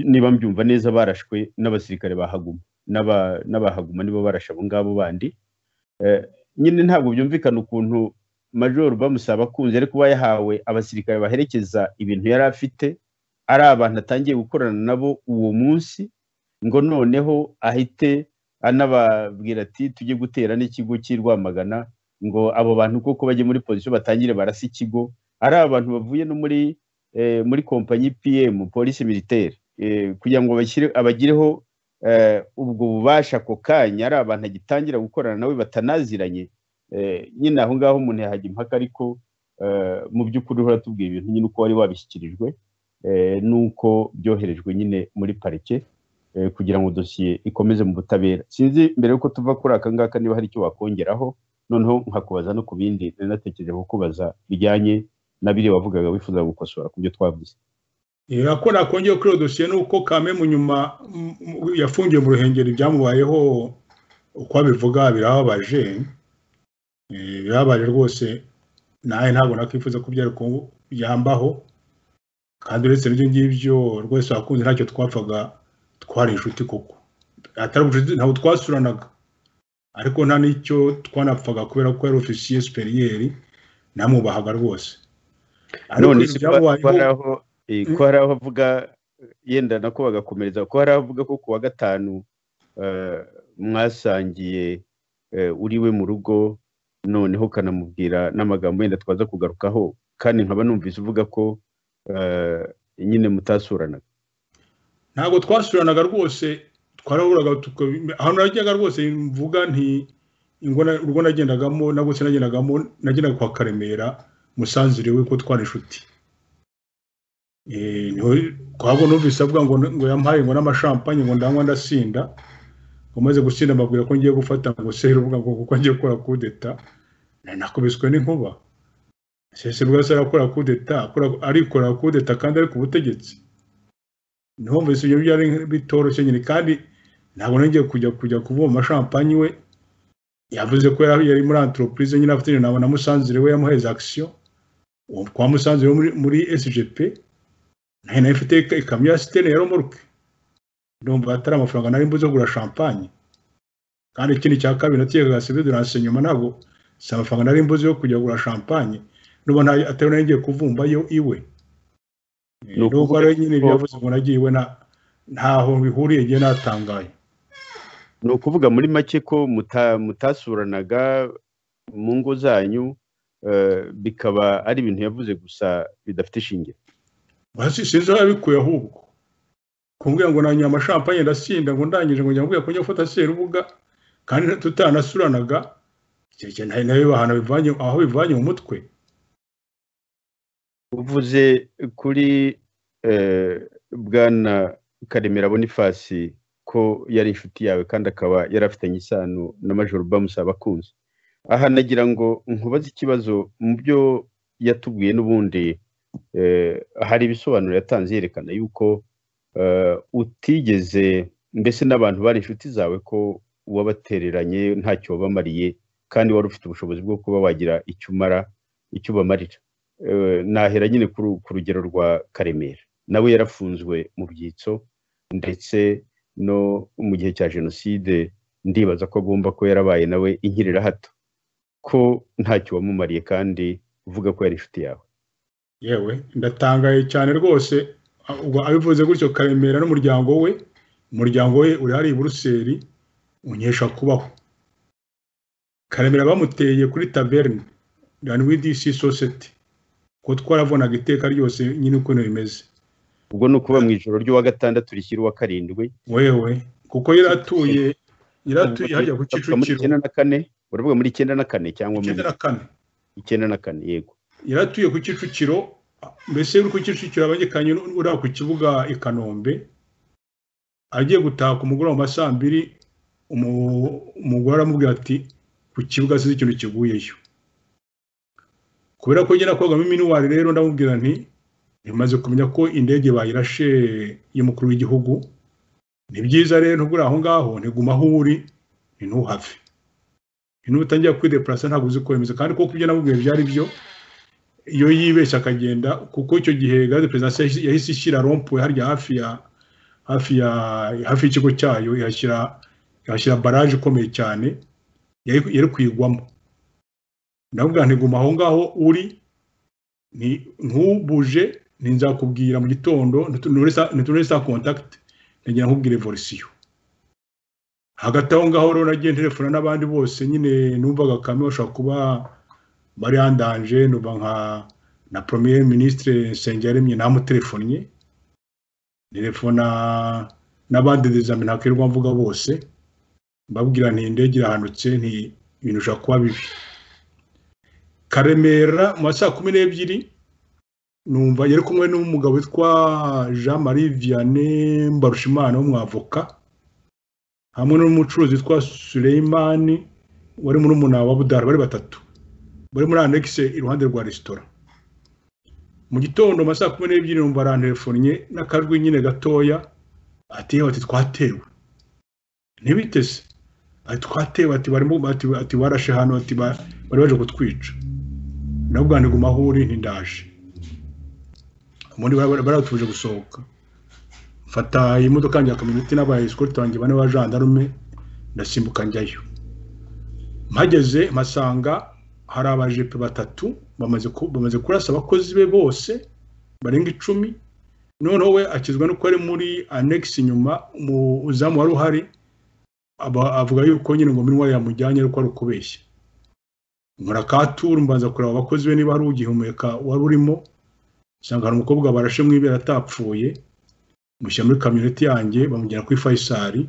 niba mbyumva neza barashwe n'abasirikare bahaguma n'abahaguma nibo barashe abo ngabo bandi nyine ntabwo byumvikana ukuntu majoro bamusaba akunze ariko kuba yahawe abasirikare baherekeza ibintu yari afite ari abantu atangiye gukorana nabo uwo munsi ngo noneho ahite anababwira ati tujye gutera n'ikigo cy'i rwamagana ngo abo bantu kuko bajye muri pozisiyo batangire barasa ikigo ari abantu bavuye no muri muri kompanyi pm polisi militaire kugira ngo abagireho ubwo bubasha ako kanya ari abantu agitangira gukorana nawe batanaziranye nyine aho ngaho umuntu yahajya impaka ariko mu by'ukuri uhora tubwira ibintu nyine uko wari wabishyikirijwe n'uko byoherejwe nyine muri parike kugira ngo dosiye ikomeze mu butabera sinzi mbere y'uko tuva kuri aka ngaka niba hari icyo wakongeraho noneho nkakubaza no ku bindi nanatekereje kukubaza bijyanye n'abiri wavugaga wifuza gukosora ku byo twavuze ko nakongeye kuri iyo dosiye ni uko kame mu nyuma yafungiye mu ruhengeri ibyamubayeho uko abivuga birababaje birababaje rwose nawe ntabwo nakwifuza ko byambaho kandi uretse n'ibyo ngibyo rwose wakunze ntacyo twapfaga twari inshuti koko atari ubucuti ntabwo twasuranaga ariko nta n'icyo twanapfaga kubera ko yari ofisiye superiyeri namwubahaga rwose none ko hari aho avuga yenda nako bagakomereza ko hari aho avuga ko ku wa gatanu mwasangiye uriwe mu rugo noneho ukanamubwira n'amagambo yenda twaza kugarukaho kandi nkaba numvise uvuga ko nyine mutasuranaga ntabwo twasuranaga rwose twarahuraga ahantu najyaga rwose mvuga nti urwo nagendagamo nabwo sinagendagamo nagendaga kwa karemera musanzu uriwe ko twari inshuti ntabwo numvise avuga ngo ngo yampaye ngo n'amashampanye ngo ndanywa ndasinda umaze gusinda amabwira ko ngiye gufata ngo seri uvuga ngo kuko ngiye gukora kudeta nakubiswe n'inkuba sese rwose arakora kudeta arikora kudeta kandi ari ku butegetsi niho mbese ibyo byari bitoroshye nyine kandi ntabwo nongeye kujya kujya kuvoma amashampanye we yavuze ko yari muri antoropurize nyine afite na na musanzire we yamuhereza akisiyo kwa musanzire wo muri sgp nayo nayo ifite ikamyo ya sitene ya romoruke ndumva atari amafaranga nari mbuze kugura champagne kandi ikindi cya kabiri nategaga sebe de renseignement ntabwo si amafaranga nari mbuze yo kujya kugura champagne ndumva atari nagiye kuvumba yo iwe ndumva rero nyine byavuze ngo nagiye iwe ntaho bihuriye ngiye natangaye ni ukuvuga muri make ko mutasuranaga mu ngo zanyu bikaba ari ibintu yavuze gusa bidafite ishingiro sinzi aho yabikuye ahubwo kumbwira ngo nanyoye amashampanye ndasinda ngo ndangije ngo njya kujya gufata serubuga kandi tutanasuranaga kereke nayo nayo bahana bivanye aho bivanye mu mutwe uvuze kuri bwana karemera bonifasi ko yari inshuti yawe kandi akaba yarafitanye isano na majoro bamusaba akunze aha nagira ngo nkubaze ikibazo mu byo yatubwiye n'ubundi hari ibisobanuro yatanze yerekana yuko utigeze mbese n'abantu bari inshuti zawe ko wabatereranye ntacyo wabamariye kandi wari ufite ubushobozi bwo kuba wagira icyo umara icyo ubamarira nahera nyine ku rugero rwa karemera nawe yarafunzwe mu byitso ndetse no mu gihe cya jenoside ndibaza ko agomba ko yarabaye nawe inkirira hato ko ntacyo wamumariye kandi uvuga ko yari inshuti yawe yewe ndatangaye cyane rwose abivuze gutyo karemera n'umuryango we umuryango we uri hariya i buruseli unyesha kubaho karemera bamuteye kuri taverne ranwidisi sosiyete kuko twarabonaga iteka ryose nyine ukuntu bimeze ubwo ni ukuba mu ijoro ry'uwa gatandatu rishyira uwa karindwi wewe kuko yari atuye yari atuye hajya ku kicukiro icyenda na kane uravuga muri icyenda na kane cyangwa icyenda na kane icyenda na kane yego yari atuye ku kicukiro mbese uri ku kicukiro abagikanye uriya ku kibuga i kanombe agiye gutaha ku mugoroba mu ma saa mbiri umugore aramubwira ati ku kibuga sinzi ikintu kiguyeyo kubera ko ngera kogamo minuwari rero ndamubwira nti imaze kumenya ko indege bayirashe y'umukuru w'igihugu ni byiza rero ntugure aho ngaho ntiguma aho uri ni ntuhave niba utangiye kwidepurasa ntabwo uzi kwemeza kandi kuko ibyo namubwiye byari byo iyo yibeshya akagenda kuko icyo gihe gaze perezida yahise ishyira rompuwe harya hafi ya hafi ya hafi y'ikigo cyayo ihashyira ihashyira baraje ikomeye cyane yari kuyigwamo ndavuga ntiguma aho ngaho uri ntubuje nzakubwira mu gitondo ntitunure saa kontakiti ntagira nkubwire volisiyo hagati aho ngaho rero nagiye telefona n'abandi bose nyine numvaga kame bashobora kuba bariyandanje numva nka na premier ministre nsengiyaremye namutelefonnye telefona n'abandi dezame ntakwirwa mvuga bose mbabwira nti indege irahanutse nti ibintu bishobora kuba bibi karemera mu ma saa kumi n'ebyiri numva yari kumwe n'umugabo witwa jean marie vianney mbarushimana w'umwavoka hamwe n'umucuruzi witwa Suleimani wari muri umunara wa budara bari batatu bari muri anegise iruhande rwa resitora mu gitondo mu saa kumi n'ebyiri numva arantelefonnye n'akajwi nyine gatoya ati yewe ati twatewe ntibiteze ati twatewe ati barimo ati barashe hano ati bari baje kutwica ndavuga ngo guma aho uri ntindaje ubundi baratuje gusohoka mfata imodoka yanjye ya kamyoneti n'aba esikoti banjye bane ba jandarume ndasimbuka njyayo mpageze mpasanga hari abajepe batatu bamaze kurasa abakozi be bose barenga icumi noneho we akizwa nuko ari muri anegisi inyuma umuzamu wari uhari avuga yuko nyine ngo minwa yamujyanye ariko ari ukubeshya nkora katuru mbanza kureba abakozi be niba hari ugihumeka wari urimo nsanga hari umukobwa barashe mu ibera atapfuye mushyira muri kamyoneti yanjye bamujyana kuri fayisari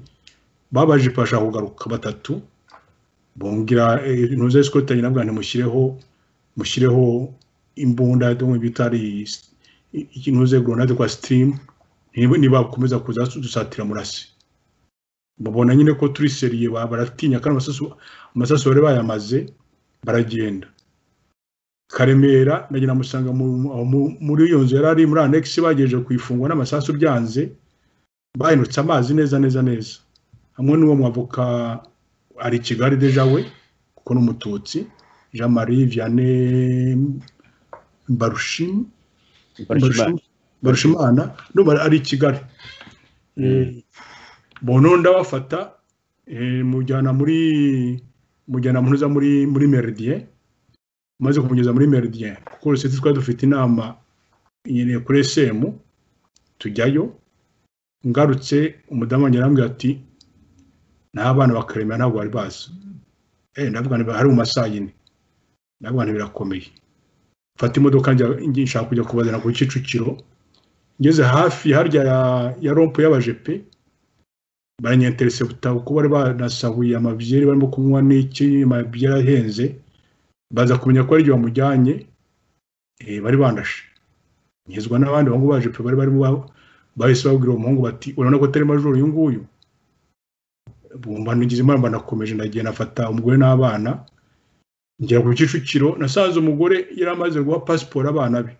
babaje ipasha kugaruka batatu bongera intuza esikotanye nabwo ntimushyireho mushyireho imbunda bita ari intuze goronade kwa sitirimu niba bakomeza kuza dusatira murasi babona nyine ko turi seriye baratinya kandi amasasu bari bayamaze baragenda karemera nagira musanga muri iyo nzu yari ari muri anegisi bagejeje kuyifungwa n'amasasu byanze bahindutse amazi neza neza neza hamwe n'uwo mwavoka ari kigali deja we kuko n'umututsi jean marie vianney barushimana n'ubu ari i kigali bononda bafata mujyana muri mujyana munoza muri muri meridien maze kumugeza muri meridien kuko uruseti twari dufite inama nyine kuri esemu tujyayo ngarutse umudamu wanjye arambwira ati n'abana bakaremera ntabwo bari bazi eh ndavuga niba hari mu masaha yine ndavuga birakomeye mfata imodoka nshaka kujya kubazana ku Kicukiro ngeze hafi harya ya, ya rompo y'abajepe baranyenterese butabo kuko bari banasahuye amabyeri barimo kunywa n'iki amabyeri ahenze baza kumenya ko ari igihe bamujyanye bari bandashe nkizwa n'abandi bahungu baje pe bari barimo bahise babwira uwo muhungu bati urabona ko atari majoro uyu nguyu bumva ntigize impamvu nakomeje ndagenda afata umugore n'abana ngera ku kicukiro nasanze umugore yari amaze guha pasiporo abana be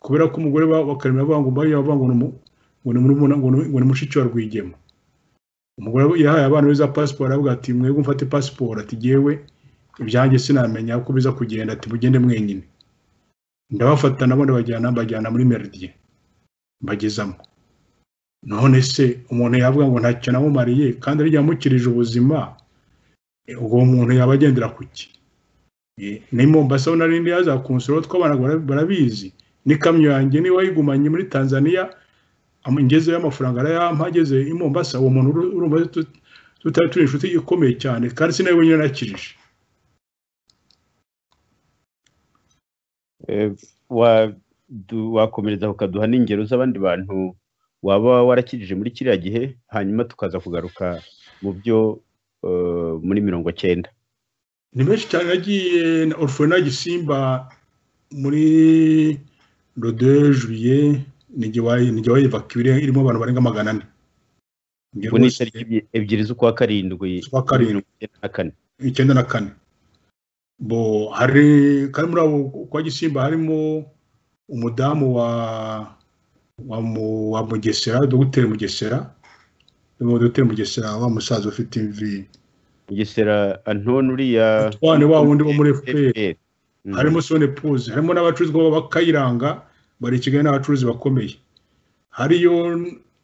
kubera ko umugore bakaremera avuga ngo avuga ngo ni mushiki wa rwigema umugore yahaye abana beza pasiporo aravuga ati mwebwe mfate pasiporo ati ngewe ibyanjye sinamenya uko biza kugenda ati mugende mwenyine ndabafata nabo ndabajyana mbajyana muri meridien mbagezamo none se umuntu yavuga ngo ntacyo namumariye kandi ari yamukirije ubuzima ubwo umuntu yaba agendera ku ki ni mombasa ho narindi yaza ku nsoro tw'abana barabizi n'ikamyo yanjye niba yigumanye muri tanzania ngezeyo amafaranga arayampa ageze i mombasa uwo muntu urumva tutari turi inshuti ikomeye cyane kandi sinawe wenyine nakirije wakomereza ukaduha n'ingero z'abandi bantu waba warakijije muri kiriya gihe hanyuma tukaza kugaruka mu byo muri mirongo cyenda ni benshi cyane nagiye na orufona gisimba muri rode juye n'igihe wayivakiwe irimo abantu barenga magana ane ubu ni itariki ebyiri z'ukwa karindwi z'ukwa karindwi icyenda na kane bo hari kari muri abo kwa gisimba harimo umudamu wa wa mu- wa mugesera dogiteri mugesera ni dogiteri mugesera wa musaza ufite imvi Mugesera Anton uriya twane wa wundi wo muri fpr FPR. Mm. harimo sone puzi harimo n'abacuruzi baba bakayiranga bari i kigali n'abacuruzi bakomeye hariyo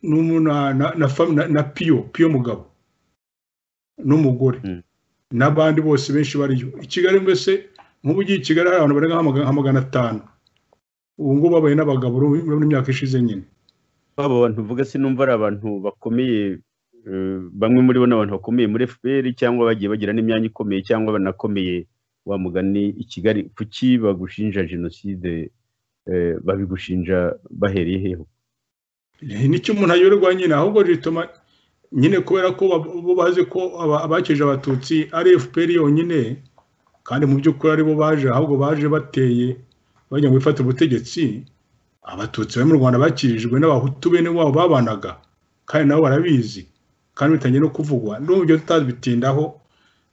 n'umu- na, na, na, fam- na, na piyo piyo mugabo n'umugore Mm. n'abandi bose benshi bariyo i kigali mbese nk'ubu ugiye i kigali hari abantu barenga nka maga- nka magana atanu ubu ngubu babaye n'abagabo urabona imyaka ishize nyine abo bantu uvuga sinumva ari abantu bakomeye eh, bamwe muri bo ni abantu bakomeye muri FPR cyangwa bagiye bagira n'imyanya ikomeye cyangwa banakomeye wa mugani i Kigali kuki bagushinja jenoside eh, babigushinja bahereye heho nicyo umuntu ayoberwa nyine ahubwo rituma nyine kubera ko ba- bo bazi ko aba- abakije abatutsi ari fpr yonyine kandi mu by'ukuri aribo baje ahubwo baje bateye bajya ngo bifate ubutegetsi abatutsi bari mu rwanda bakirijwe n'abahutu bene wabo babanaga kandi nabo barabizi kandi bitangiye no kuvugwa n'ubu ibyo tutabitindaho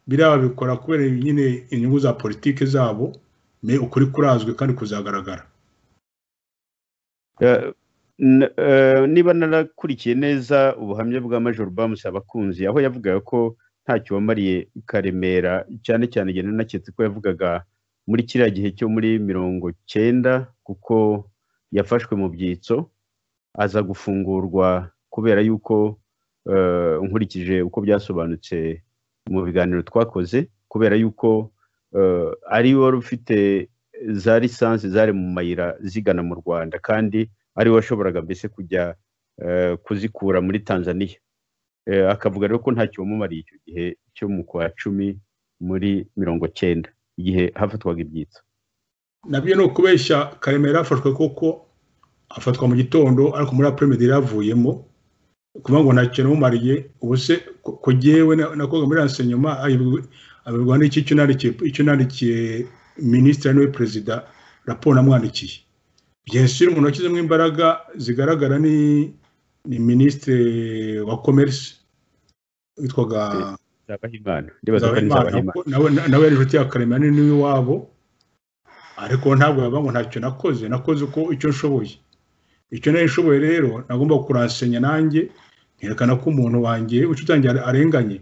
biriya babikora kubera nyine inyungu za politiki zabo me ukuri kurazwi kandi kuzagaragara Eh, n- eh, niba narakurikiye neza ubuhamya bwa major bamusi abakunzi aho yavugaga ko ntacyo wamariye karemera cyane cyane igihe nanaketse ko yavugaga muri kiriya gihe cyo muri mirongo cyenda kuko yafashwe mu byitso aza gufungurwa kubera yuko eh, nkurikije uko byasobanutse mu biganiro twakoze kubera yuko eh, ari wari ufite za lisansi zari mu mayira zigana mu rwanda kandi ari we washoboraga mbese kujya eh, kuzikura muri tanzania Eh, akavuga rero ko ntacyo wamumariye icyo gihe cyo mu kwa cumi muri mirongo cyenda igihe hafatwaga ibyitso nabyo ni ukubeshya karemera yafashwe kuko afatwa mu gitondo ariko muri apremedi yaravuyemo kuvuga ngo nta kintu umumariye ubu se ku- ku jyewe na- nakoga muri renseignement ayibwi- abibwa n'iki icyo nandikiye icyo nandikiye minisitiri niwe perezida raporo namwandikiye byensire umuntu washyizemo imbaraga zigaragara ni ni minisitiri wa commerce witwaga nzabahimana ndibaza ko ari Nzabahimana, nzabahimana kuko nawe nawe yari inshuti ya karemera ni niwe iwabo ariko ntabwo yavuga ngo ntacyo nakoze nakoze uko icyo nshoboye icyo nari nshoboye rero nagomba kuransenya nanjye nkerekana ko umuntu wanjye inshuti yanjye are- arenganye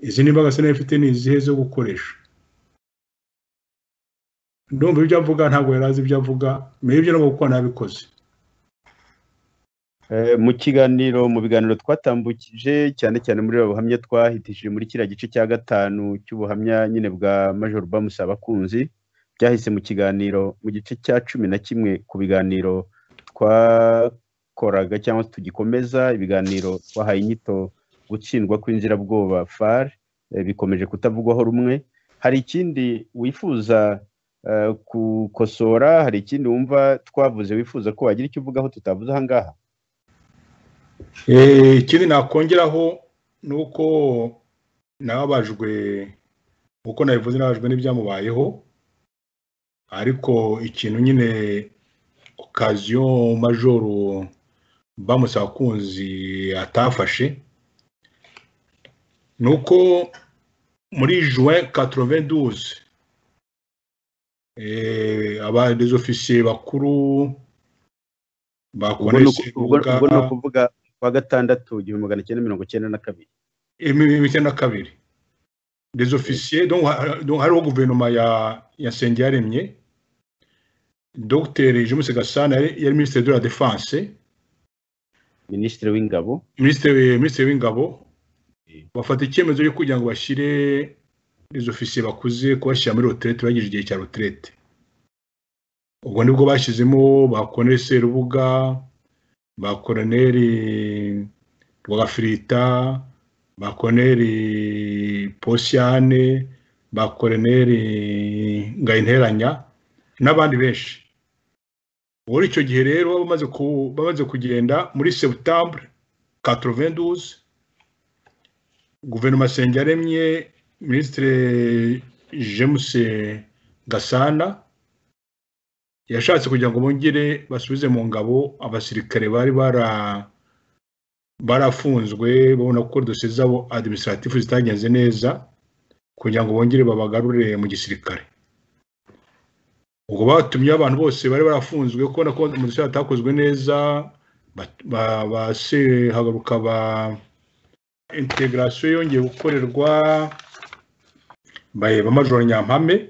izi nimbaraga se nayo ifite ni izihe zo gukoresha ndumva ibyo avuga ntabwo yari azi ibyo avuga mbere ibyo nabwo kuko nabikoze Eh, mu kiganiro mu biganiro twatambukije cyane cyane muri abo buhamya twahitishije muri kiriya gice cya gatanu cy'ubuhamya nyine bwa major bamusi abakunzi byahise mu kiganiro mu gice cya cumi na kimwe ku biganiro twakoraga cyangwa se tugikomeza ibiganiro twahaye inyito gutsindwa kw'inzirabwoba far eh, bikomeje kutavugwaho rumwe hari ikindi wifuza eh, gukosora hari ikindi wumva twavuze wifuza ko wagira icyo uvugaho tutavuze aha ngaha Eh, ikindi nakongeraho ni uko nababajwe uko nabivuze nababajwe n'ibyamubayeho ariko ikintu nyine okaziyo majoro bamusa abakunzi atafashe ni uko muri juin 92 eh, aba des officiers bakuru ba ubwo ni Conesse uku- ubwo- Rubuga- ubwo ni ukuvuga kwa gatandatu igihumbi magana cyenda mirongo cyenda na kabiri imibiri na kabiri des officiers donc ha- donc hariho guverinoma ya ya Nsengiyaremye Dr James Gasana yari yari ministre de la défense minisitiri w'ingabo ministre ministre w'ingabo Mm. bafata icyemezo cyo kugira ngo bashyire des officiers bakuze kubashyira muri retraite bagije igihe cya retraite ubwo nibwo bashyizemo ba Colonel Serubuga ba Colonel Rwagafirita ba Colonel Posiane ba Colonel Ngayinteranya n'abandi benshi muri icyo gihe rero bamaze ku- bamaze kugenda muri septembre 92 guverinoma Nsengiyaremye minisitiri James Gasana yashatse kugira ngo bongere basubize mu ngabo abasirikare bari bara barafunzwe babona ko dosiye zabo administratif zitagenze neza kugira ngo bongere babagarure mu gisirikare ubwo batumye abantu bose bari barafunzwe kubona ko amadosiye atakozwe neza basehagaruka ba integarasiyo yongeye gukorerwa ba majoro nyampame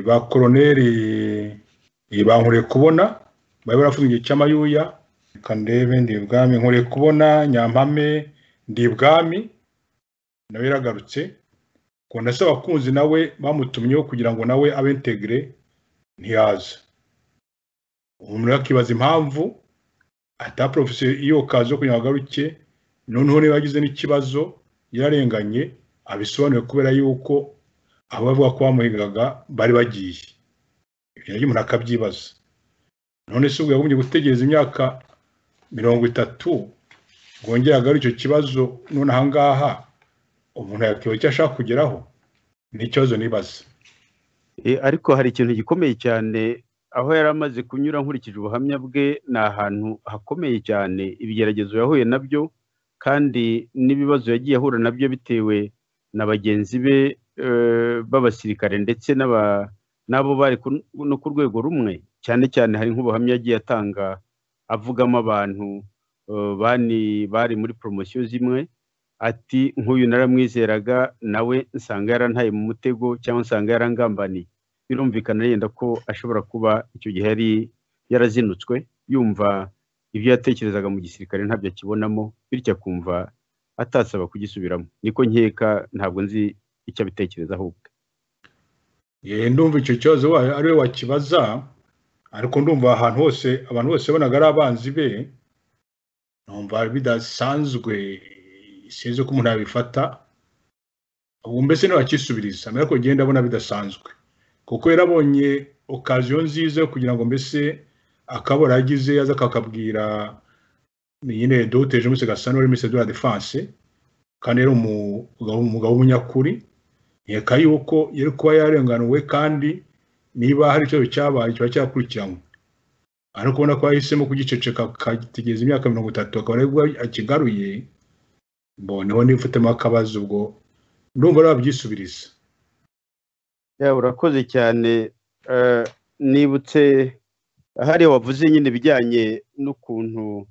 ba koroneri bankureye kubona bari barafunze igihe cy'amayuya reka ndebe ndi ibwami nkureye kubona nyampame ndi ibwami nawe yaragarutse ubwo se abakunzi nawe bamutumyeho kugira ngo nawe abe integire ntiyaze umuntu yakibaza impamvu ataporofesiyo iyo kazi yo kugira ngo agaruke noneho niba yagize n'ikibazo yararenganye abisobanuye kubera yuko abo bavuga ko bamuhigaga bari bagiye ibyo nabyo umuntu akabyibaza none se ubwo yagombye gutegereza imyaka mirongo itatu bwongere agarure icyo kibazo none aha ngaha umuntu yakibaza icyo ashaka kugeraho ni ikibazo nibaza ariko hari ikintu gikomeye cyane aho yari amaze kunyura nkurikije ubuhamya bwe ni ahantu hakomeye cyane ibigeragezo yahuye nabyo kandi n'ibibazo yagiye ahura nabyo bitewe na bagenzi be b'abasirikare ndetse n'abo bari no ku rwego rumwe cyane cyane hari nk'ubuhamya yagiye atanga avugamo abantu bari muri poromosiyo zimwe ati nk'uyu naramwizeraga nawe nsanga yarantaye mu mutego cyangwa nsanga yarangambaniye birumvikana yenda ko ashobora kuba icyo gihe yari yarazinutswe yumva ibyo yatekerezaga mu gisirikare ntabyo akibonamo bityo akumva atasaba kugisubiramo niko nkeka ntabwo nzi icyo abitekereza ahubwo ndumva icyo kibazo ari we wakibaza ariko ndumva ahantu hose abantu bose bonaga ari abanzi be numva bidasanzwe sinzi ko umuntu yabifata ubu mbese ntiwakisubiriza mbere ko ugenda abona bidasanzwe kuko yarabonye okaziyo nziza yo kugira ngo mbese akabora agize aza akakabwira nyine doteje munsi gasana wari minisitiri de la defanse kandi yari umugabo w'umunyakuri reka yuko yari kuba yarenganuwe kandi niba hari ikibazo cyabaye kiba cyakurikiranwe ariko ubona ko yahisemo kugiceceka akategereza imyaka mirongo itatu akaba aribwo akigaruye mboneho nifutemo akabazo ubwo ndumva wabyisubiriza urakoze cyane nibutse hariya wavuze nyine ibijyanye n'ukuntu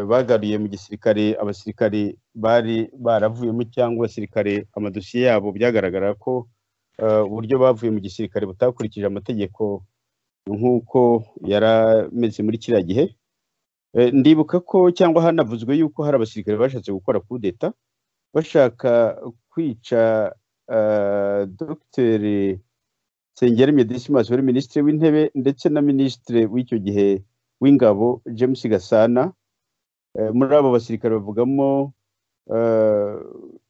bagaruye mu gisirikare abasirikare bari baravuyemo cyangwa abasirikare amadosiye yabo byagaragara ko uburyo bavuye mu gisirikare butakurikije amategeko nk'uko yari ameze muri kiriya gihe ndibuka ko cyangwa hanavuzwe yuko hari abasirikare bashatse gukora kudeta bashaka kwica dogiteri sengeri medisimas wari minisitiri w'intebe ndetse na minisitiri w'icyo gihe w'ingabo james gasana muri abo basirikare bavugamo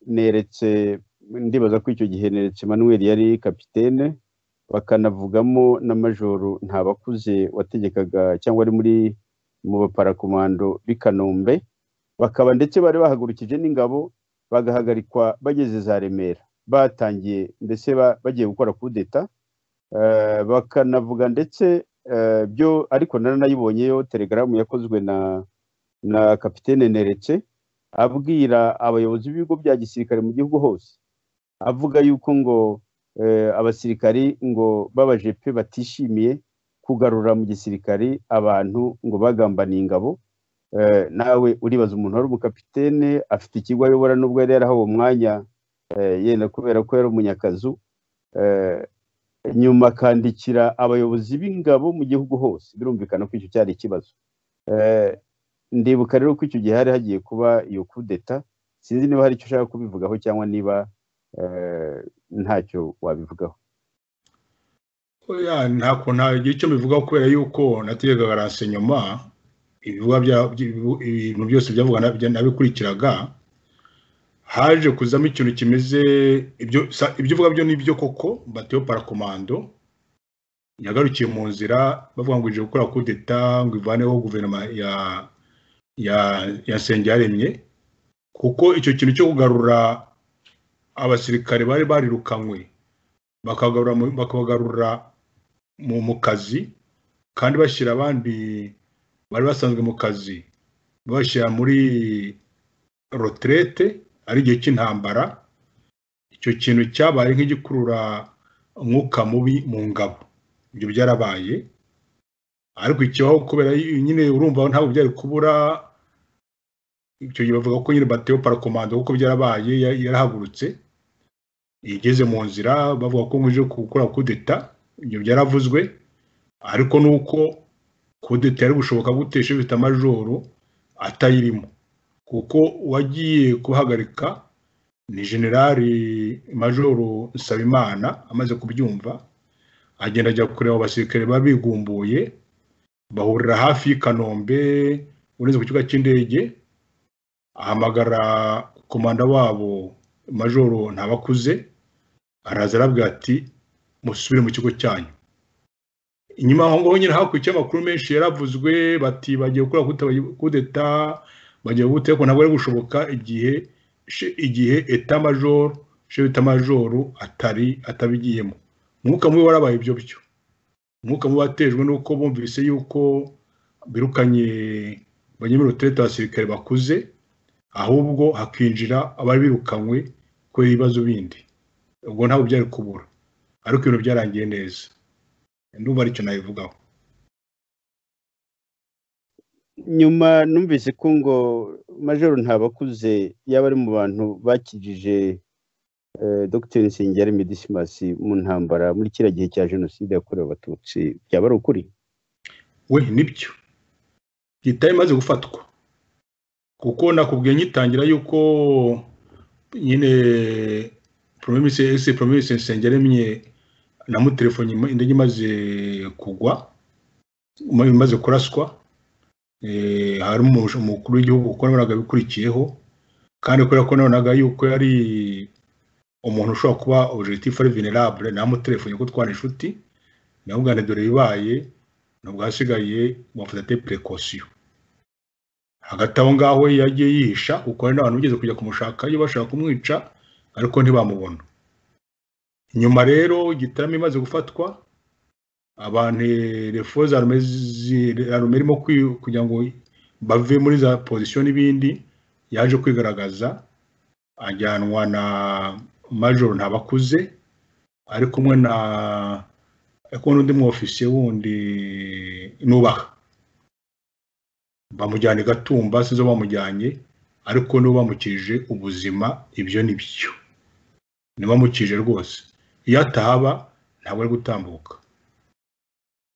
neretse ndibaza ko icyo gihe neretse manuel yari kapitene bakanavugamo na majoro ntabakuze wategekaga cyangwa ari muri mu baparakomando b'i kanombe bakaba ndetse bari bahagurukije n'ingabo bagahagarikwa bageze za remera batangiye mbese bagiye gukora kudeta bakanavuga ndetse byo ariko naranayibonyeyo telegaramu yakozwe na na kapitene neretse abwira abayobozi b'ibigo bya gisirikare mu gihugu hose avuga yuko ngo abasirikari ngo b'abajepe batishimiye kugarura mu gisirikare abantu ngo bagambaniye ingabo nawe uribaza umuntu wari umukapitene afite ikigo ayobora n'ubwo yari yarahawe umwanya yenda kubera ko yari umunyakazu nyuma akandikira abayobozi b'ingabo mu gihugu hose birumvikana ko icyo cyari ikibazo ndibuka rero ko icyo gihe hari hagiye kuba iyo kudeta sinzi niba hari icyo ushaka kubivugaho cyangwa niba ntacyo wabivugaho ntabwo nta gihe icyo mbivugaho kubera yuko nategaga renseignement ibintu byose byavuga nabikurikiraga haje kuzamo ikintu kimeze ibyo uvuga byo ni byo koko batiyo parakomando yagarukiye mu nzira bavuga ngo ije gukora kudeta ngo ivaneho guverinoma ya ya ya yaremye kuko icyo kintu cyo kugarura abasirikare bari barirukanywe bakabagarura mu kazi kandi bashyira abandi bari basanzwe mu kazi babashyira muri roterete ari igihe cy'intambara icyo kintu cyabaye nk'igikurura umwuka mubi mu ngabo ibyo byarabaye ariko ikibaho kubera nyine urumva ntabwo byari kubura icyo gihe bavuga ko nyine batewe parakomando kuko byarabaye yarahagurutse igeze mu nzira bavuga ko nkuje gukora kudeta ibyo byaravuzwe ariko ni uko kudeta yari gushoboka gutesha ifite amajoro atayirimo kuko uwagiye kuhagarika ni generali majoro nsabimana amaze kubyumva agenda ajya kureba abasirikare baba bigumbuye bahurira hafi y'ikanombe uretse ku kibuga cy'indege ahamagara komanda wabo majoro ntabakuze araza arabwira ati musubire mu kigo cyanyu inyuma aho ngaho nyine hakurikije amakuru menshi yaravuzwe bati bagiye gukora kudeta bagiye gute ariko ntabwo ari gushoboka igihe igihe etamajoro shefu etamajoro atari atabigiyemo umwuka mubi warabaye ibyo byo umwuka mubi watejwe nuko bumvise yuko birukanye banyemerera abasirikare bakuze ahubwo hakinjira abari birukanywe kubera ibibazo bindi ubwo ntabwo byari kubura ariko ibintu byarangiye neza ndumva aricyo nabivugaho nyuma numvise ko ngo majoro ntabakuze yaba ari mu bantu bakijije dogiteri nsengeri medisimasi mu ntambara muri kiriya gihe cya jenoside yakorewe abatutsi byaba ari ukuri we nibyo leta imaze gufatwa kuko nakubwiye nyitangira yuko nyine promise ese promise nsengeri mye namutelefone indege imaze kugwa imaze kuraswa harimo umukuru w'igihugu kuko nabonaga bikurikiyeho kandi kubera ko nabonaga yuko yari umuntu ushobora kuba objectif ari venerable namutelefone ko twana inshuti namubwira dore bibaye ntabwo hasigaye wafata te precaution hagati aho ngaho yagiye yihisha kuko hari n'abantu bigeze kujya kumushaka iyo bashaka kumwica ariko ntibamubona nyuma rero igitaramo imaze gufatwa abantu refo za rume irimo kugira ngo bave muri za pozisiyo n'ibindi yaje kwigaragaza ajyanwa na majoro ntabakuze ari kumwe na ariko n'undi mwofisiye wundi nubaha bamujyana i gatumba sizo bamujyanye ariko niba bamukije ubuzima ibyo ni byo niba bamukije rwose iyo atahaba ntabwo ari gutambuka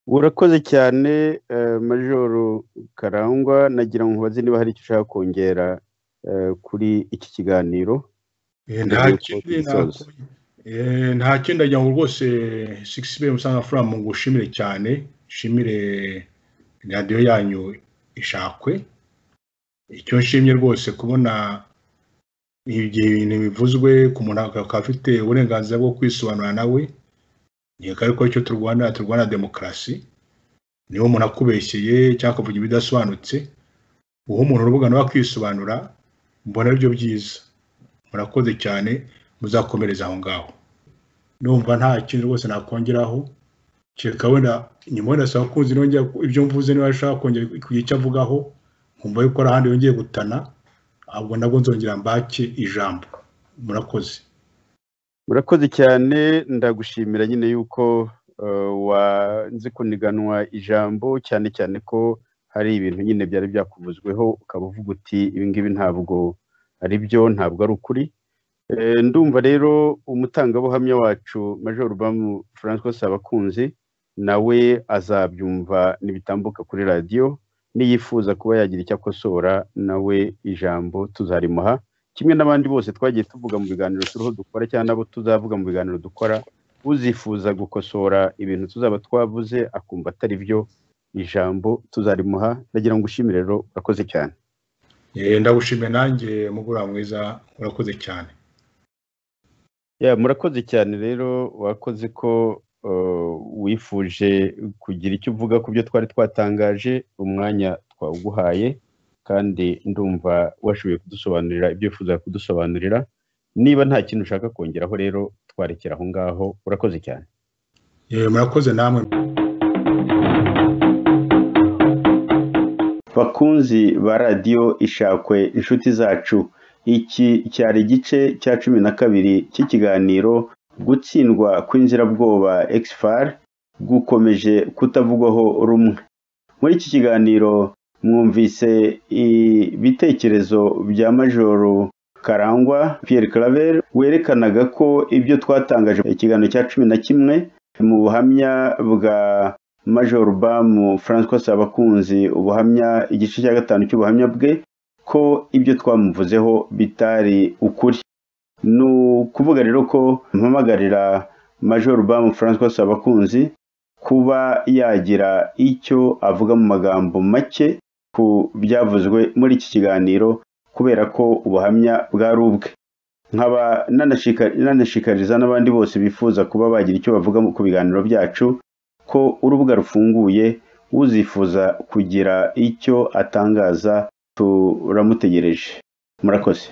urakoze cyane majoro karangwa nagira ngo mubaze niba hari icyo ushaka kongera kuri iki kiganiro nta kindi ajya ngo rwose sigisi beye musanga furamu ngo ushimire cyane ushimire radiyo yanyu ishakwe icyo nshimye rwose kubona igihe ibintu bivuzwe ku muntu akaba afite uburenganzira bwo kwisobanura nawe nkeka ariko icyo turwana turwana demokarasi niba umuntu akubeshyeye cyangwa akavuga ibidasobanutse uha umuntu urubuga nawe akisobanura mbona aribyo byiza murakoze cyane muzakomereza aho ngaho numva nta kintu rwose nakongeraho kereka wenda nyuma wenda saa kunzi nongera ibyo mvuze niba ashaka kongera kugira icyo avugaho nkumva yuko hari ahandi yongeye gutana ahubwo nabwo nzongera mbake ijambo murakoze murakoze cyane ndagushimira nyine yuko wanze kuniganwa ijambo cyane cyane ko hari ibintu nyine byari byakuvuzweho ukaba uvuga uti ibingibi ntabwo ari byo ntabwo ari ukuri ndumva rero umutangabuhamya wacu major bamu francois sabakunzi nawe azabyumva ntibitambuka kuri radiyo niyifuza kuba yagira icyo akosora nawe ijambo tuzarimuha kimwe n'abandi bose twagiye tuvuga mu biganiro turiho dukora cyangwa nabo tuzavuga mu biganiro dukora uzifuza gukosora ibintu tuzaba twavuze akumva atari byo ijambo tuzarimuha ndagira ngo ushimire rero urakoze cyane ndagushimiye nanjye mugura mwiza murakoze cyane murakoze cyane rero wakoze ko wifuje kugira icyo uvuga ku byo twari twatangaje umwanya twawuguhaye kandi ndumva washoboye kudusobanurira ibyo wifuza kudusobanurira niba nta kintu ushaka kongeraho rero twarekera aho ngaho urakoze cyane murakoze namwe bakunzi ba radiyo ishakwe inshuti zacu iki cyari igice cya cumi na kabiri cy'ikiganiro gutsindwa kw'inzirabwoba exfar gukomeje kutavugwaho rumwe muri iki kiganiro mwumvise ibitekerezo bya majoro karangwa Pierre claver werekanaga ko ibyo twatangaje ikiganiro cya cumi na kimwe mu buhamya bwa major bamu francois sabakunzi ubuhamya igice cya gatanu cy'ubuhamya bwe ko ibyo twamuvuzeho bitari ukuri ni ukuvuga rero ko mpamagarira major bamu francois sabakunzi kuba yagira icyo avuga mu magambo make ku byavuzwe muri iki kiganiro kubera ko ubuhamya bwari ubwe nkaba nanashikariza n'abandi bose bifuza kuba bagira icyo bavuga ku biganiro byacu ko urubuga rufunguye uzifuza kugira icyo atangaza turamutegereje murakoze